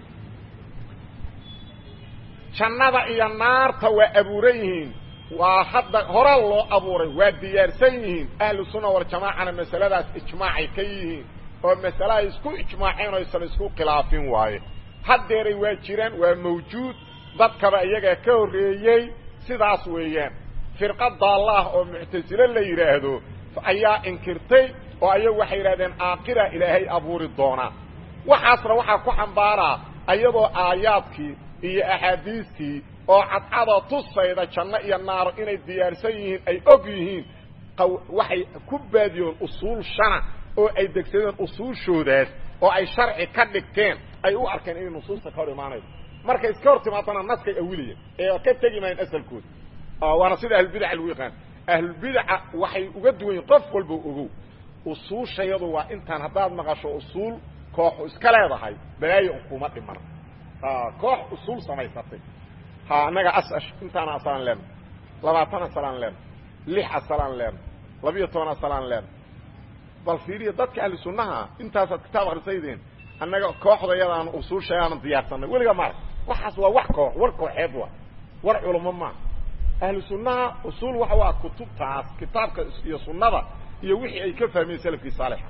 jannada iyo naarta waa abuuran yihiin waa hadda hora loo abuuray waa diyaarsan yihiin ahlu sunna waljamaacana masaladaas ijmaacay ka yihiin oo masale ay isku ijmaaceen oo aysan isku khilaafin waaye haddeeray waa jiraan waa mawjuud dadkaba iyagaa ka horreeyey sidaas weeyaan firqa daallaah oo muctasile la yidhaahdo ayaa inkirtay oo ayagu waxay yidhahdeen aakira ilaahay abuuri doonaa waxaasna waxaa ku xambaaraa ayadoo aayaadkii iyo axaadiistii oo cadcadoo tusayda janno iyo naaro inay diyaarsan yihiin ay og yihiin waxay ku baadiyoon usuul shana oo ay degsadeen usuushoodaas oo ay sharci ka dhigteen ay u arkeen inay nusuusta ka hor imaanayso markay iska hor timaadana naskay awilayeen ee ka tegi maayeen asalkooda waana sida ahlulbidaca lagu yaqaan ahlulbidaca waxay uga duwan yihin qof walba ogow usuushayadu waa intaan haddaad maqasho usuul kooxu iska leedahay balaayo un kuma dhiman koox usuul samaysatay ha annaga asash intaana asalaan leena labaatan asalaan leena lix asalaan leena labiyo toban asalaan leena bal fiiriya dadka ahli sunnaha intaasaad kitaab akrisaydeen annaga kooxdayadaan usuushayaanan diyaarsanay weliga maarag waxaas waa wax koox war kooxeed waa war culamo maa ahlu sunnaha usuul waxa waa kutubtaas kitaabka iyo sunnada iyo wixii ay ka fahmeen salafkii saalixa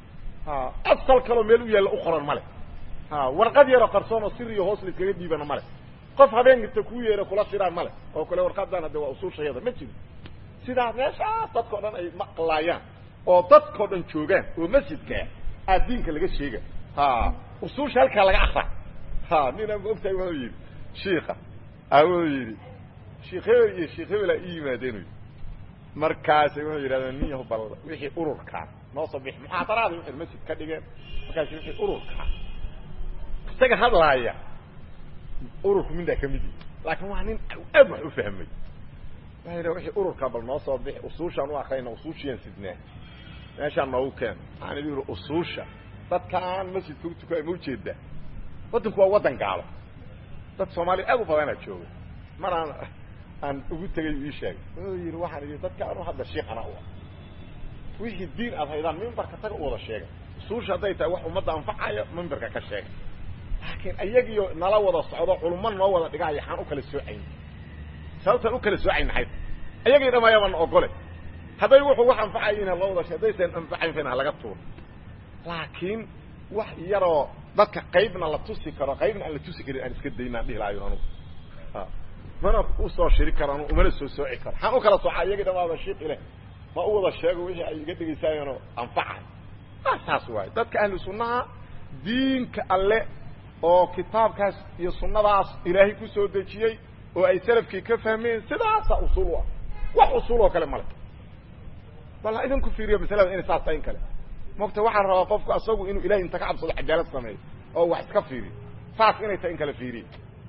asal kaloo meel u yaalla u qoran male warqad yaroo qarsoon oo sir iyo hoos la iskaga dhiibana male qof habeenkasta kuu yeera kula shiraan male oo kale warqadan hadde waa usuushayada ma jiro sidaa meeshaas dadkao dhan ay maqlaayaan oo dadkao dhan joogaan oo masjidkaa aa diinka laga sheega usuusha halkaa laga akra nina ma ogtahay wuxuu yidhi shiika wuxuu yidhi sheikh hebel iyo sheikh hebel aa ii yimaadeen markaasay wuxuu yidhahdeen niyahu bal wixii ururkaa noo soo bix muxaadaraada waxay masjid ka dhigeen markaas wixii ururkaa isaga hadlaaya ururku mindaa ka mid yihi laakiin waa nin aad wax u fahmay waa yidha wixii ururkaa bal noo soo bix usuushaan u akrayna usuushiyaan sidnaa meeshaan noogu keen waxaan idhi yidhi usuusha dadkaan masjidka u tukaay ma ujeedaa waddanku waa waddan gaalo dad soomaaliya aad u badanaa jooga mar aan aan ugu tegay ii sheegay wuxuu yidhi waxaan idhi dadka anu hadda shiikana u ah wixii diin aad haydaan mimbarka taga u wada sheega usuusha hadday tahay wax ummadda anfacaya mimbarka ka sheega laakiin ayagiyo nala wada socdo culummo noo wada dhigaaya waxaan u kala soocayn sababtaan u kala soocayn maxay ayagii dhamayaban ogole hadday wuxuu wax anfacayina loo wada she haddaysan anfacayn fana laga tuuro laakiin wax yaroo dadka qaybna la tusi karo qaybna aan la tusi karin aan iska daynaan dhihi lahayo anugu mana usoo shiri karo anu umana soo sooci karo waxaan u kala soocaa iyagii dhamaaba shiik ileh ma u wada sheego wixii ay iga dhegaysaayeenoo anfacay saas waayo dadka ahlu sunnaha diinka alle oo kitaabkaas iyo sunnadaas ilaahay ku soo dejiyey oo ay salafkii ka fahmeen sidaasa usuul u ah wax usuul oo kale male bal idinku fiiriyo masalada inay saas tahay in kale mogta waxaan rabaa qofku asagu inuu ilahay inta ka cabsado cadaalad sameeyo oo wax iska fiiriyo saas inay tahay in kale fiiriyo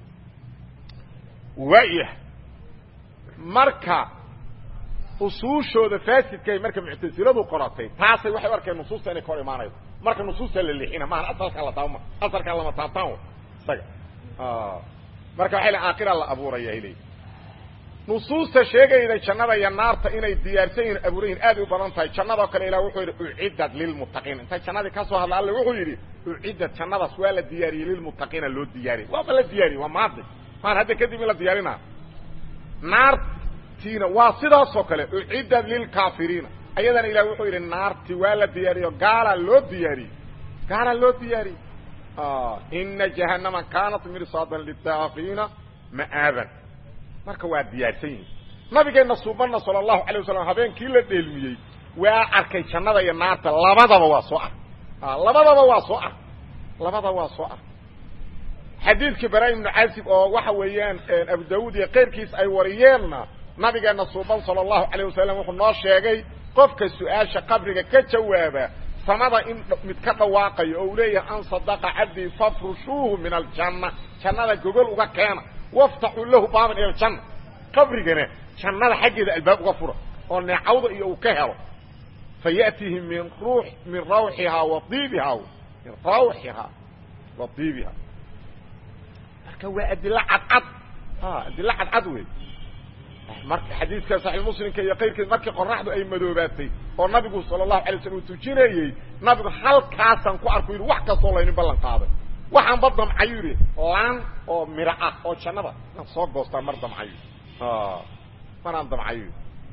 waayah marka usuushooda faasidkay marka muctasiladu qoratay taasay waxay u arkeen nusuusta inay ka hor imaanayso marka nusuusta la leexina maaha asalkaa la taabma asalkaa lama taabtaan isaga marka waxay le aakira la abuuraya ilay nusuusta sheegayda jannada iyo naarta inay diyaarsan yihin abuuran yihin aad u badan tahay jannadoo kale ilah wuxuu yidhi uciddat lilmuttaqiin intay jannadii ka soo hadla alle wuxuu yidhi uciddat jannadaas waa la diyaariyey lilmuttaqiina loo diyaariyey waaba la diyaariyey waa maadi maan hadda kadib in la diyaarinaa naartiina waa sidaasoo kale uciddat lilkaafiriina ayadana ilah wuxuu yidhi naarti waa la diyaariyo gaalaa loo diyaariyey gaalaa loo diyaariyey ina jahannama kaanat mirsaadan litaaqiina ma'aaban marka waa diyaarsan yihin nabigeenna suubanna sala allahu alay wasalam habeenkii la dheelmiyey waa arkay jannada iyo naarta labadaba waa soo ark labadaba waa soo ark labadaba waa soo ark xadiidkii bara ibnu casib oo waxa weeyaan abu daawuud iyo keyrkiis ay wariyeenna nabigeena suuban sala allahu calayh wasalam wuxuu noo sheegay qofka su-aasha qabriga ka jawaaba samada in mid ka dhawaaqayo oo uu leeyahay an sadaqa cabdii fafrushuuhu min aljanna jannada gogol uga keena waftaxuu lahu baaban ila aljanna qabrigana jannada xaggeeda albaab uga fura oo neecawda iyo uu ka helo fa ya'tihi min ruux min rawxihaa wa diibihaa min rawxihaa wa diibihaa marka waa adilo cadcad adilo cadcad wey marka xadiidka saxiix muslimka iyo kayrkeed markii qoraxdu ay madoobaatay oo nabigu sala allahu alay slam uu tujinayey nabigu halkaasaan ku arku yidhi wax kastoo laynin ballan qaaday waxaanba damcayu yidhi laan oo miro ah oo jannada inaad soo goostaan mar damcayo maraan damcayo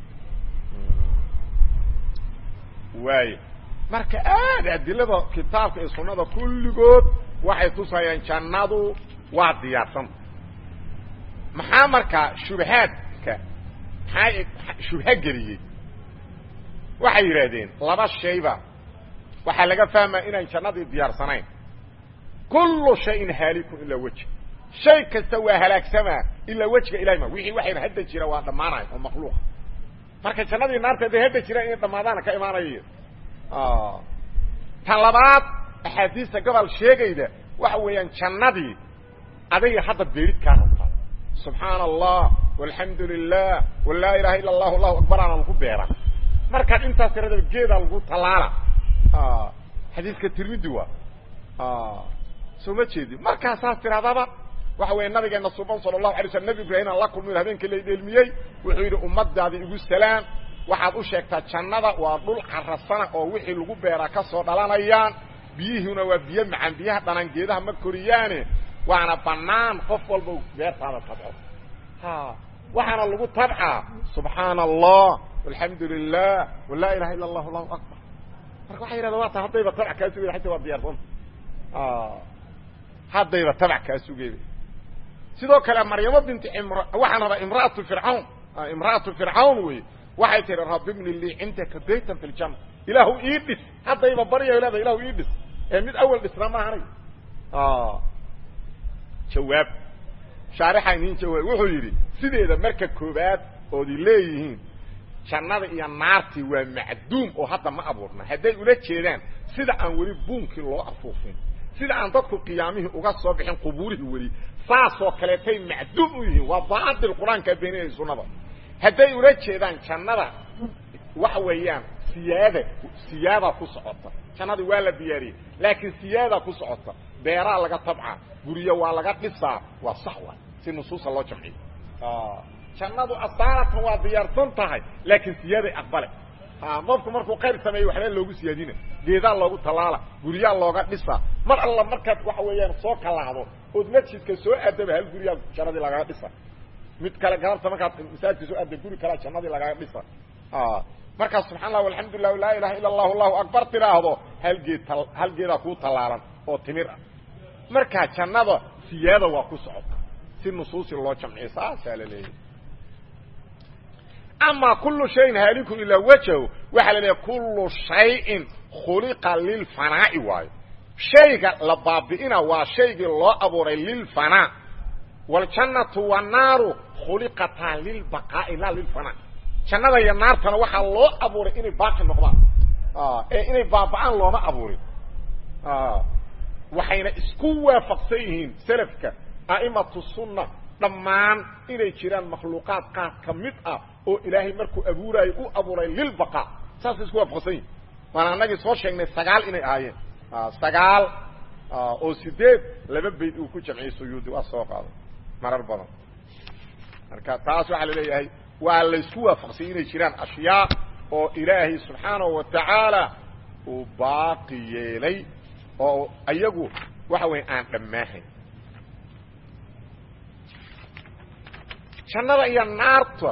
waayo marka aad adilada kitaabka iyo sunnada kulligood waxay tusayaan jannadu waa diyaarsanta maxaa markaa shubahaadka maxaa shubha geliyey waxay yidhaahdeen laba shayba waxaa laga fahmaya inaan jannadii diyaarsanayn kullu shayin haalikun ilaa weji shay kasta waa halaagsamaa ilaa wejiga ilahay ma wixii waxayna hadda jira waa dhammaanaya oo makhluuqa marka jannadii naarta hadday hadda jiraan inay dhammaadaana ka imaanaya tan labaad axaadiista gobol sheegayda waxa weeyaan jannadii adayga hadda beerid kaa rabtaa subxaana allah walxamdu lilah walaa ilaha illa allahu allahu akbar aana lagu beera markaad intaas tiradaba geedaa lagu tallaala xadiiska tirmidi waa soo ma jeedi markaasaas tiradaba waxa weeye nabigeena suban sala allahu alay slam nabi ibraahim aan la kulmi habeenkii la dheelmiyey wuxuu yidhi ummadaadi igu salaam waxaad u sheegtaa jannada waa dhul carasana oo wixii lagu beeraa ka soo dhalanayaan biyihiina waa biyo macaan biyaha dhanan geedaha ma koriyaane waana banaan qof walba beertaada tabco ha waxaana lagu tabcaa subxaana allah alxamdu lilah walaa ilaha illa allah allahu akbar marka waxay yidhahda waa ta haddayba tabc kaa sugeyda xataa waa diyaarsanta haddayba tabc kaa sugeyda sidoo kale maryamo binti imr waxaan rabaa imraatu fircawn imra'atu fircawn wey waxay tihi rabi bni lii cindaka baytan fi ljanna ilaahu ii dhis haddayba baryayo leeda ilahu ii dhis ee mid awal dhisna maahanay jawaab shaarixaa inin jawaab wuxuu yidhi sideeda marka koobaad oodi leeyihiin jannada iyo naartii waa macduum oo hadda ma abuurna hadday ula jeedaan sida aan weli buunkii loo afuufin sida aan dadku qiyaamihii uga soo bixin qubuurihii weli saasoo kaleetay macduum u yihiin waa baatil qur-aankaa beeninaya sunnada hadday ula jeedaan jannada waxa weeyaan siyaada siyaadaa ku socota jannadii waa la diyaariyey laakiin siyaadaa ku socota beeraa laga tabcaa guryo waa laga dhisaa waa sax waay si nusuusa loo jamciyo jannadu asaaratan waa diyaarsan tahay laakiin siyaaday aqbale qofku markuu khayr sameeyey waxbaa loogu siyaadina geedaa loogu tallaala guryaa looga dhisaa mar alla markaad waxa weeyaan soo kalaahdo ood masjidka soo aadaba hal guryaa jannadii lagaga dhisa mid kale galabta markaad masaajidka soo aada guri kalea jannadii lagaga dhisa markaas subxaa allah alxamdulilah laa ilaha illa allahu allahu akbar tiraahdo hal geed hal geedaa kuu tallaalan oo timir ah markaa jannada siyaada waa ku socota si nusuusi loo jamciyo saasaa la leeyahy ama kulu shayin haalikun ilaa wajhu waxaa la leeyahy kullu shayin khuliqa lilfanaa'i waayo shayga la baabi'ina waa shaygii loo abuuray lilfanaa waljannatu wannaaru khuliqataa lilbaqaa'i laa lilfanaa jannada iyo naartana waxaa loo abuuray inay baaqi noqdaan ee inay baaba'aan looma abuurin waxayna isku waafaqsan yihiin selafka a'imatu sunna dhammaan inay jiraan makhluuqaad qaar ka mid ah oo ilaahay markuu abuuraayo u abuuray lilbaqaa saasay isku waafaqsan yihin waana annagii soo sheegnay sagaal inay ahaayeen sagaal oo sideed laba bayd uu ku jamciyey suyuudi waa soo qaaday marar badan marka taas waxaa la leeyahay waa laysku waafaqsanyay inay jiraan ashyaa oo ilaahay subxaanahu wa tacaala uu baaqi yeelay oo ayagu waxa weya aan dhammaahayn jannada iyo naarta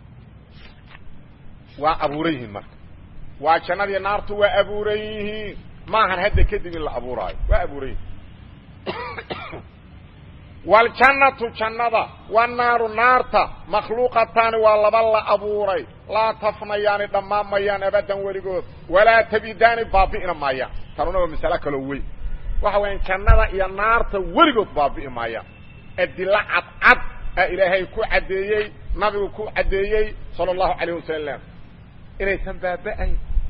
waa abuuran yihiin marka waa jannada iyo naartu waa abuuran yihiin maahan hadda kadib in la abuuraayo waa abuuran yihiin waljannatu jannada wanaaru naarta makhluuqataani waa laba la abuuray laa tafnayaani dhammaan mayaan abadan weligood walaa tabidaani baabi'ina maayaan tanuna waa masalo kaloo weyn waxa wayaan jannada iyo naarta weligood baabi'i maayaan adilo cadcad a ilaahay ku caddeeyey nabigu ku caddeeyey sala allahu calayh wasalam inaysan baaba'ayn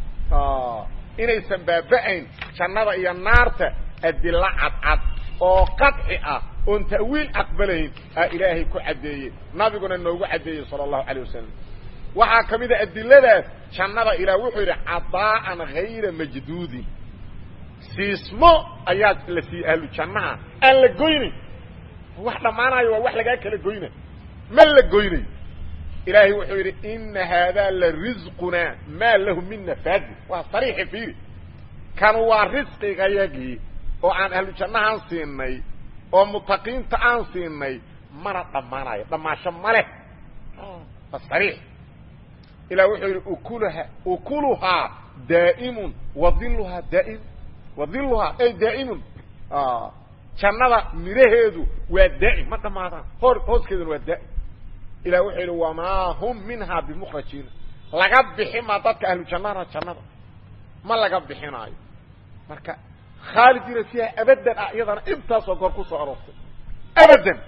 inaysan baaba'ayn jannada iyo naarta adilo cadcad oo qadci ah oon ta'wiil aqbalayn aa ilaahay ku caddeeyey nabiguna noogu caddeeyey sala allahu calayh wasalam waxaa ka mid a adiladaas jannada ilaah wuxuu yidhi cadaa'an hayra majduudin siismo ayaa la siiyey ahlu jannaha aan la goynayn wax dhammaanayo waa wax lagaa kala goyna ma la goynayo ilaahay wuxuu yidhi ina haadaa la risqunaa maa lahu min nafaadi waa sariixi fiiri kanu waa risqigayagii oo aan ahlu jannahaan siinay oo mutaqiinta aan siinay mana dhammaanayo dhammaasho ma leh waa sariix ilah wuxuu yidhi ukulaha ukuluhaa daa'imun wadiluhaa daa'im wadiluhaa ay daa'imun jannada midhaheedu waa daa'im ma dhammaadaan hor hooskeeduna waa daa'im ilah wuxuu yidhi wamaa hum minhaa bimukrajiina laga bixi ma dadka ahlu jannana jannada ma laga bixinaayo marka khaalidina fiiha abadan ah iyadana intaasoo goor ku soo aroortay abadan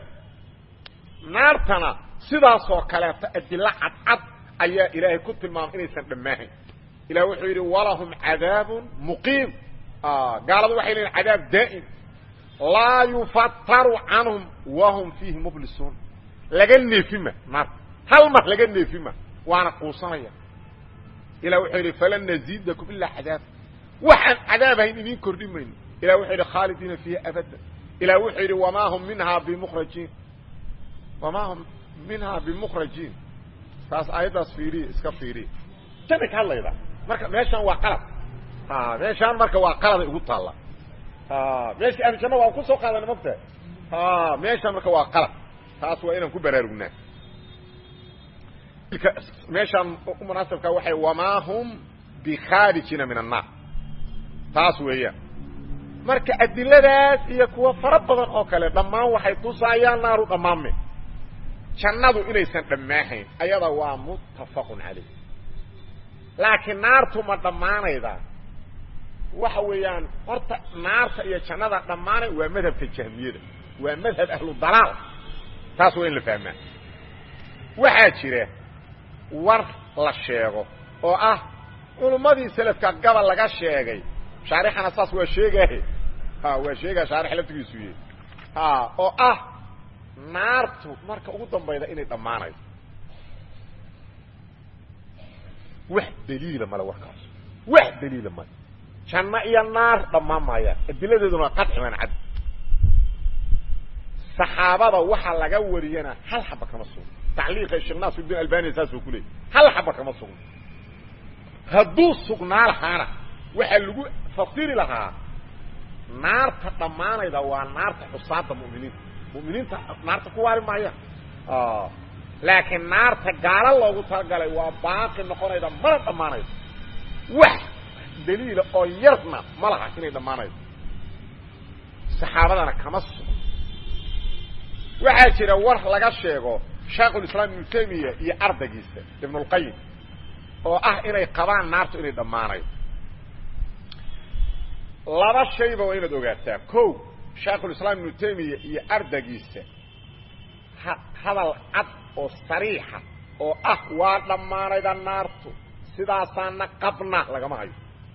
naartana sidaasoo kaleeto adilo cadcad ayaa ilaahay ku tilmaamay inaysan dhammaahayn ilah wuxuu yidhi walahum cadaabun muqiim gaaladu waxay leeyiin cadaab daa'im laa yufataru canhum wahum fiihi mublisuun laga neefima naarta hal mar laga neefima waana quusanaya ilah wuxuu yidhi falan naziidakum ilaa cadaab waxaan cadaabahayn idiin kordhi mayno ilah wuxuu yidhi khaalidiina fiiha abadan ilah wuxuu yidhi wamaa hum minhaa bimukrajiin wamaa hum minhaa bimukrajiin taas aayaddaas fiiriye iska fiiriye janay ka hadlayda marka meeshaan waa qalad meeshaan marka waa qaladay ugu taalla meeshii ahlu janna waan kusoo qaadana mogta meeshaan marka waa qalad taas waa inaan ku baraarugnaa meeshaan munaasabka waxay wamaa hum bikhaarijina min annaar taas weeyaan marka adiladaas iyo kuwa fara badan oo kale dhammaan waxay tusaayaan naaru dhammaanme jannadu inaysan dhammaahayn ayada waa muttafaqun calayh laakiin naartu ma dhammaanaydaa waxa weeyaan horta naarta iyo jannada dhammaanay waa madhabka jahmiyada waa madhab ahlu dalaal taas waa in la fahmaa waxaa jira war la sheego oo ah culummadii selafka gabal laga sheegay shaarixana saas waa sheegaahe ha waa sheegaa shaarix laftigiisu yahy ha oo ah naartu marka ugu dambayda inay dhammaanayso wax daliila male warkaas wax daliila male janno iyo naar dhammaan maayaan adiladeeduna waa qadxi man cad saxaabada waxaa laga wariyana hal xaba kama sugno tacliiqa sheekh naasirudin albani saasuu ku leeyay hal xaba kama sugno hadduu sugnaa lahaana waxaa lagu fasiri lahaa naarta dhammaanayda waa naarta xusaada mu'miniinta mu'miniinta naarta ku waari maayaan laakiin naarta gaalo loogu talagalay waa baaqi noqonayda mana dhammaanaydo wax daliila oo yarna ma laha inay dhammaanaydo saxaabadana kama sugo waxaa jira war laga sheego shaekhulislaam ibnu taymiya iyo ardaygiisa ibnulqayim oo ah inay qabaan naartu inay dhammaanaydo laba shayba waa inaad ogaataa ko shaekhulislaam ibnu taymiya iyo ardaygiisa hadal cad oo sariixa oo ah waa dhammaanayda naartu sidaasaana qabna lagama hayo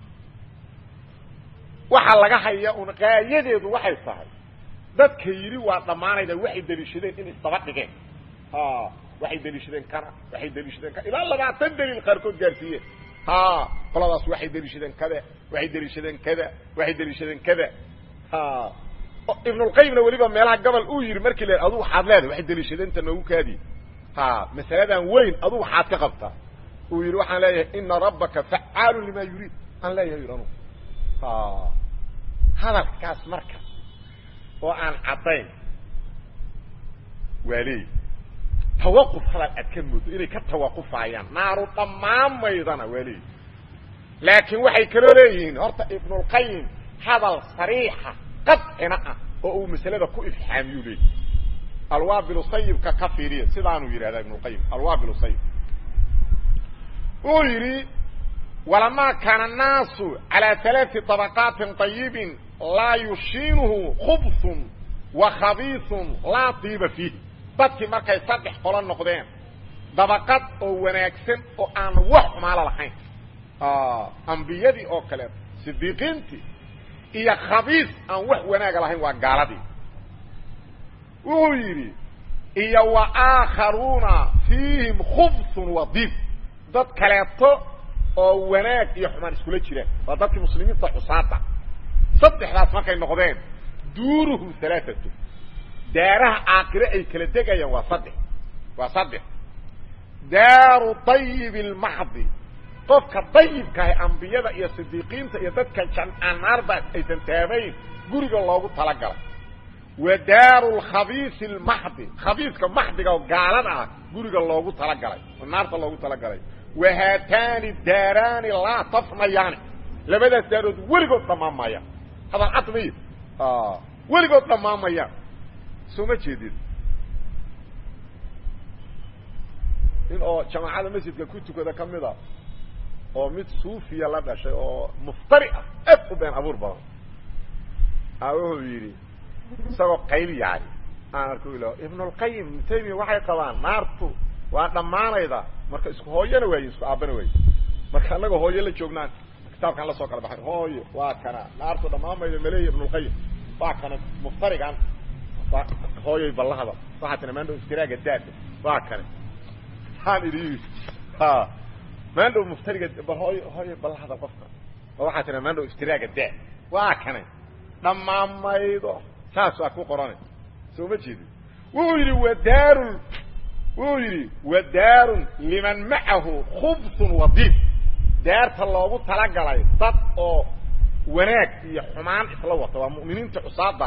waxaa laga haya un qaayadeedu waxay tahay dadka yidhi waa dhammaanayda waxay deliishadeen in isdaba dhigeen waxay deliishadeen kana waxay deliishadeen kana ilaa labaatan daliil qaarkood gaarsiiyeen ha qoladaas waxay deliishadeen kada waxay deliishadeen kada waxay deliishadeen kada ha ibnulqayimna weliba meelaha gobol uu yidhi markii la adugu waxaad leedahay waxay deliishadeenta noogu kaadi ha masaladan weyn adugu waxaad ka qabtaa uu yidhi waxaan leeyahay ina rabbaka facaalu lima yuriid aan leeyahay yidhi anugu ha hadalkaas marka oo aan caddayn waa leeyi tawaquf hadal aad ka moodo inay ka tawaqufaayaan naaru dhammaamaydana waa leeyi laakiin waxay kaloo leeyihiin horta ibnulqayim hadal sariixa qadcina ah oo uu masalada ku ifxaamiyuu leeyi alwaabil sayibka ka fiiriya sidaanuu yidhahdaa ibnuqayim alwaabil sayib wuxuu yidhi walamaa kaana annaasu calaa alaai طabaqaatin طayibin laa yushiinuhu khubsun wa khabiisun laa diiba fiih dadkii markay saddex qolo noqdeen dabaqad oo wanaagsan oo aan wax xumaalo lahayn ambiyadii oo kaleeto sidiiqiintii iyo khabiis aan wax wanaaga lahayn waa gaaladii wuxuu yidhi iyo wa aakharuuna fiihim khubsun wa diib dad kaleeto oo wanaag iyo xumaan iskula jiraan waa dadkii muslimiinta xusaada saddexdaas markay noqdeen duuruhum alaaatu daaraha aakire ay kala degayaan waa saddex waa saddex daaru dayib lmaxdi qofka dayibkaah ambiyada iyo sidiiqiinta iyo dadka janaarba aysan taabayn guriga loogu talagalay wa daaru lkhabiisi lmaxdi khabiiska maxdiga oo gaalada ah guriga loogu talagalay oo naarta loogu talagalay wa haataani daaraani laa tafnayaani labadaas daarood weligood dhammaamaya hadal cad may weligood dhammaamaya soo ma jeedid in oo jamaacada masjidka ku tukada ka mid a oo mid suufiya la dhashay oo muftari ah aad u been abuur badan a wuxuu yidhi isagoo qayl yaari aan arku ila ibnulqayim ibnu taymiya waxay qabaan naartu waa dhammaanayda marka isku hooyana waaye isku aabbana waaye marka annaga hooyo la joognaan kitaabkaan la soo kala baxay hooyo waa kana naartu dhammaanmayda maleeya ibnulqayim waa kana muftarigan hooyoy ballahada waxaa tina maandhow istiraaga daada waa kane haan idhi ha maandhow muftariga hooy hooyoy ballahada qofka oo waxaa tina maandhow istiraaga daa waa kane dhammaanmaydo saas waa ku qorane soo ma jeedin wuxuu yidhi wadaarun wuxuu yidhi wadaarun liman macahu khubsun wadiib daarta loogu talagalay dad oo wanaag iyo xumaan isla wata waa mu'miniinta cusaada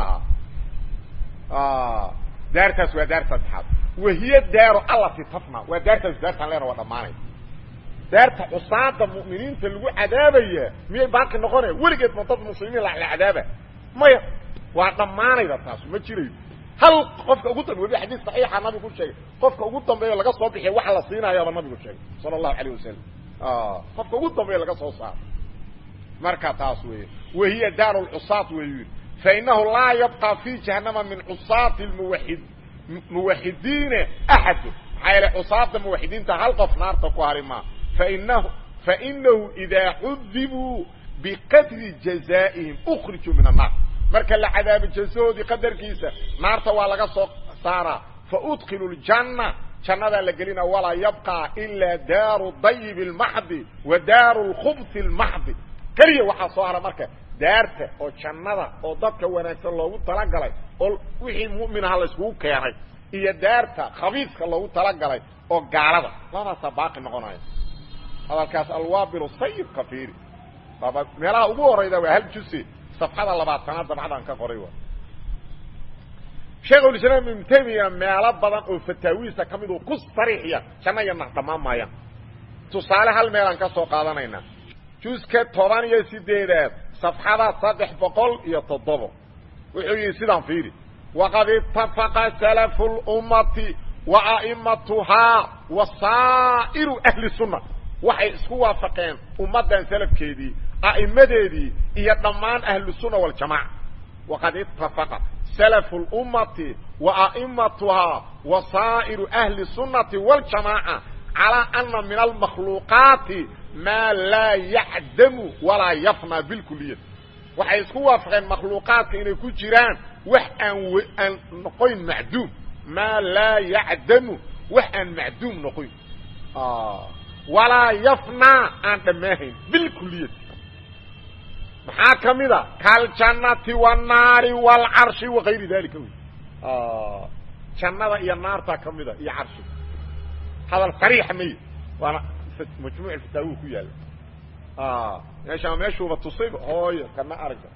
ahaa daartaas waa daar saddexaad wahiya daaru allati tafna waa daartaas daartaan leena waa dhammaanay daarta cusaada mu'miniinta lagu cadaabaya miyay baaqi noqonaya weligeed ma dad muslimiin la cadaaba maya waa dhammaanayda taasu ma jirayo hal qofka ugu dambe weli xadiis saxiixa nabigu sheegay qofka ugu dambeeyo laga soo bixiya waxa la siinayaaba nabigu sheegay sala allahu alayh wasalam qofka ugu dambeeyo laga soo saaro marka taas weeye wahiya daaru lcusaat weyu yidhi fainahu laa yabqa fi jahanama min cusaati muwaid muwaxidiina axadu maxaa yeele cusaada muwaxidiinta hal qof naarta ku hari maa fainahu fainahu idaa cudibuu biqadri jazaa'ihim ukrijuu min annaar marka la cadaabo jazahoodii qadarkiisa naarta waa laga soo saaraa faudkilu ljanna jannadaa la gelina walaa yabqa ilaa daaru dayib lmaxdi wa daaru lkhubsi lmaxdi keliya waxaa soo hara marka daarta oo jannada oo dadka wanaagsan loogu talagalay oo wixii mu'minaha layskugu keenay iyo daarta khabiiska loogu talagalay oo gaalada labadaasaa baaqi noqonaya hadalkaas alwaabilu sayibka fiiri meelaha ugu horayda waa hal jusi safxada labaatanaad dabcadan ka qoray wa sheekhulislaam ibnu taymiya meelo badan oo fataawiisa ka mid uu ku sariixiya janna iyo nax dhammaan maayaan tusaale hal meelaan ka soo qaadanaynaa juska toban iyo sideedaad safxada saddex boqol iyo toddobo wuxuu yihi sidaan fiiri waqad itafaqa salafu lummati wa a'imatuhaa wa saa'iru ahli sunna waxay isku waafaqeen ummaddan salafkeedii a'immadeedii iyo dhammaan ahlusunna waljamaca waqad itafaqa salafu lummati wa a'imatuhaa wa saa'iru ahli sunnati waljamaaca calaa ana min almakhluuqaati maa laa yacdamu walaa yafnaa bilkuliyat waxay isku waafaqeen makhluuqaadka inay ku jiraan wax aan aan noqoyn macduum maa laa yacdamu wax aan macduum noqoyn walaa yafnaa aan dhammaahayn bilkuliyat maxaa ka mid a kaljannati wاnnaari wاlcarshi wakayri dalika wy jannada iyo naartaa ka mida iyo carshi hadal sariixa may waana majmuuc fataawi ku yaalla meeshaa meeshuuba tusayba hooyo kana aragga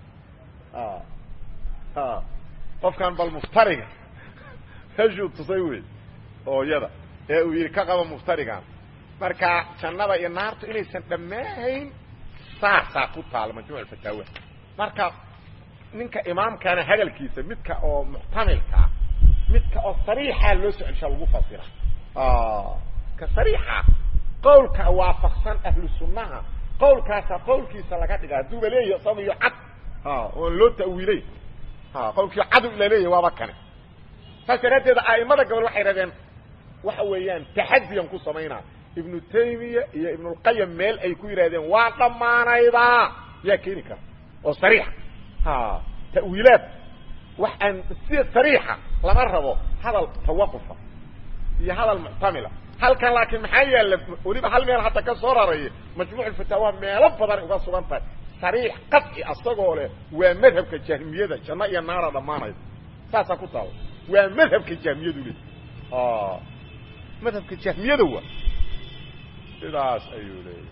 qofkan bal muftariga meeshuu tusay wey hooyada ee uu yidhi ka qaba muftarigan marka jannada iyo naartu inaysan dhammaahayn saasaa ku taala majmuuc fataawa marka ninka imaamkana hadalkiisa midka oo muxtamilkaa midka oo sariixa loo soo celshaa lagu fasira ka sariixa qawlka waafaqsan ahlu sunnaha qawlkaasa qawlkiisa laga dhiga hadduuba leeyahy isagiyo cad oon loo ta'wiilay qawlkii cadu ila leeyahy waaba kane saas daraaddeed a'imada gobol waxay idhahdeen waxa weeyaan taxadiyan ku samaynaa ibnu taymiya iyo ibnulqayim meel ay ku yidhahdeen waa dhammaanaydaa yaa keeni kara oo sariixa ta'wiilaad wax aan si sariixa lama rabo hadal tawaqufa iyo hadal muctamila halkan laakiin maxaa yaalla weliba hal meel hadda ka soo raraya majmuuc fataawa meelo badan uga sugan tahay sariix qadci asagoo leh waa madhabka jahmiyada janno iyo naara dhammaanayda saasaa ku taala waa madhabka jahmiyadu le madhabka jahmiyada waa sidaas ayuu leeyahy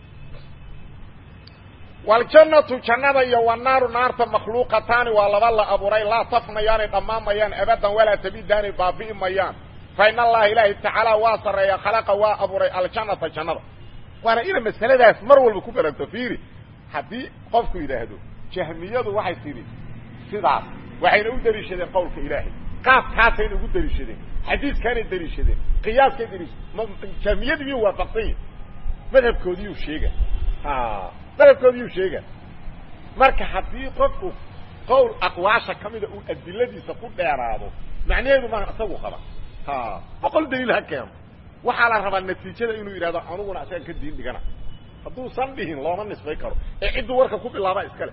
waljannatu jannada iyo wanaaru naarta makhluuqataani waa laba la abuuray laa tafnayaanay dhammaanmayaan abadan walaa tabidaanay baabi'i mayaan fa in allaha ilaahi tacaala waa sarreeya khalaqa waa abuuray aljannata jannada waana ina masaladaas mar walba ku baragto fiiri haddii qofku yidhaahdo jahmiyadu waxay tidhi sidaas waxayna u deliishadeen qowlka ilaahay qaabkaasayna ugu deliishadeen xadiiskaanay deliishadeen qiyaaskay deliishadeen jahmiyadu miyuu waafaqsan yahi madhabkoodiyuu sheega madhabkoodiyuu sheega marka haddii qofku qowl aqwaasha ka mida uu adiladiisa ku dheeraado macnaheedu maa isagu qaba boqol daliil ha keeno waxaa la rabaa natiijada inuu yidhahdo aniguna isaga ka diin dhigana hadduusan dhihin looma nisbay karo ee cidduu warka ku bilaaba iskale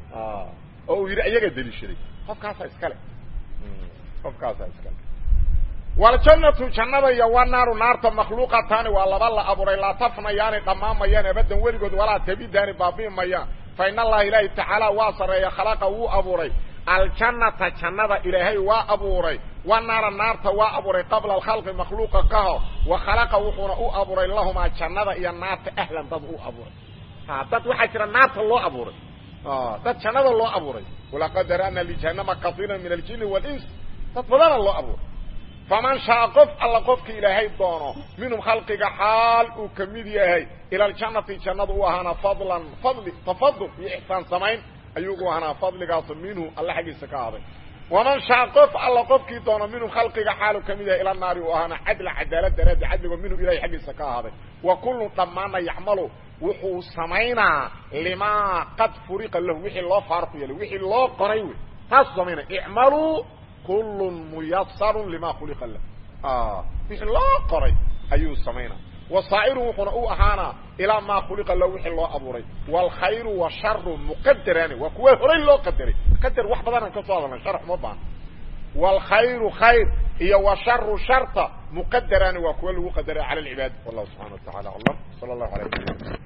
oo uu yidhi iyaga deliishaday qofkaasaa iskale qofkaasaa iskale waljannatu jannada iyo wanaaru naarta makhluuqataani waa laba la abuuray laa tafnayaanay dhammaanmayaan abadan weligood walaa tabidaani baabi'i mayaan fa in allaha ilaahi tacaala waa sarreeya khalaqa wuu abuuray aljannata jannada ilaahay waa abuuray wanaara naarta waa abuuray qabla alkhalqi makhluuqa ka hor wa khalaqa wuxuuna u abuuray lahumaa jannada iyo naarta ahlan dad u abuuray dad waxaa jira naarta loo abuuray dad jannada loo abuuray walaqad dara'na lijahannama kaiira min aljini wاlins dad badana loo abuuray faman shaaa qof alla qofka ilaahay doono minhum khalqiga xaal uu ka mid yahay ila aljannati jannada u ahaana fadlan fadli tafadul iyo ixsaan samayn ayugu ahaanaa fadligaasu minhu alla xaggiisa ka ahaaday waman shaa qof alla qofkii doono minhum khalqiga xaalu ka mid yahay ila naari u ahaana cadla cadaalad daraaddi cadligo minhu ilahay xaggiisa ka ahaaday wa kullun dhammaanna yacmalu wuxuu samaynaa limaa qad furiqa lahu wixii loo faarku yeelay wixii loo qoray wey taasuu samaynaya icmaluu kullun muyasarun lima khuliqa lah wixii loo qoray ayuu samaynaa wasaa'iru wuxuuna u ahaanaa ilaa maa khuliqa lahu wixii loo abuuray waalkhayru washaru muqadaraani waa kuwa horay loo qadaray qadar wax badanaan ka soo hadalnay sharx uma baana waalkhayru khayr iyo washaru sharta muqadaraani waa kuwa lagu qadaray cala alcibaad wallahu subxana wa tacala aclam sala allahu alayh wasalam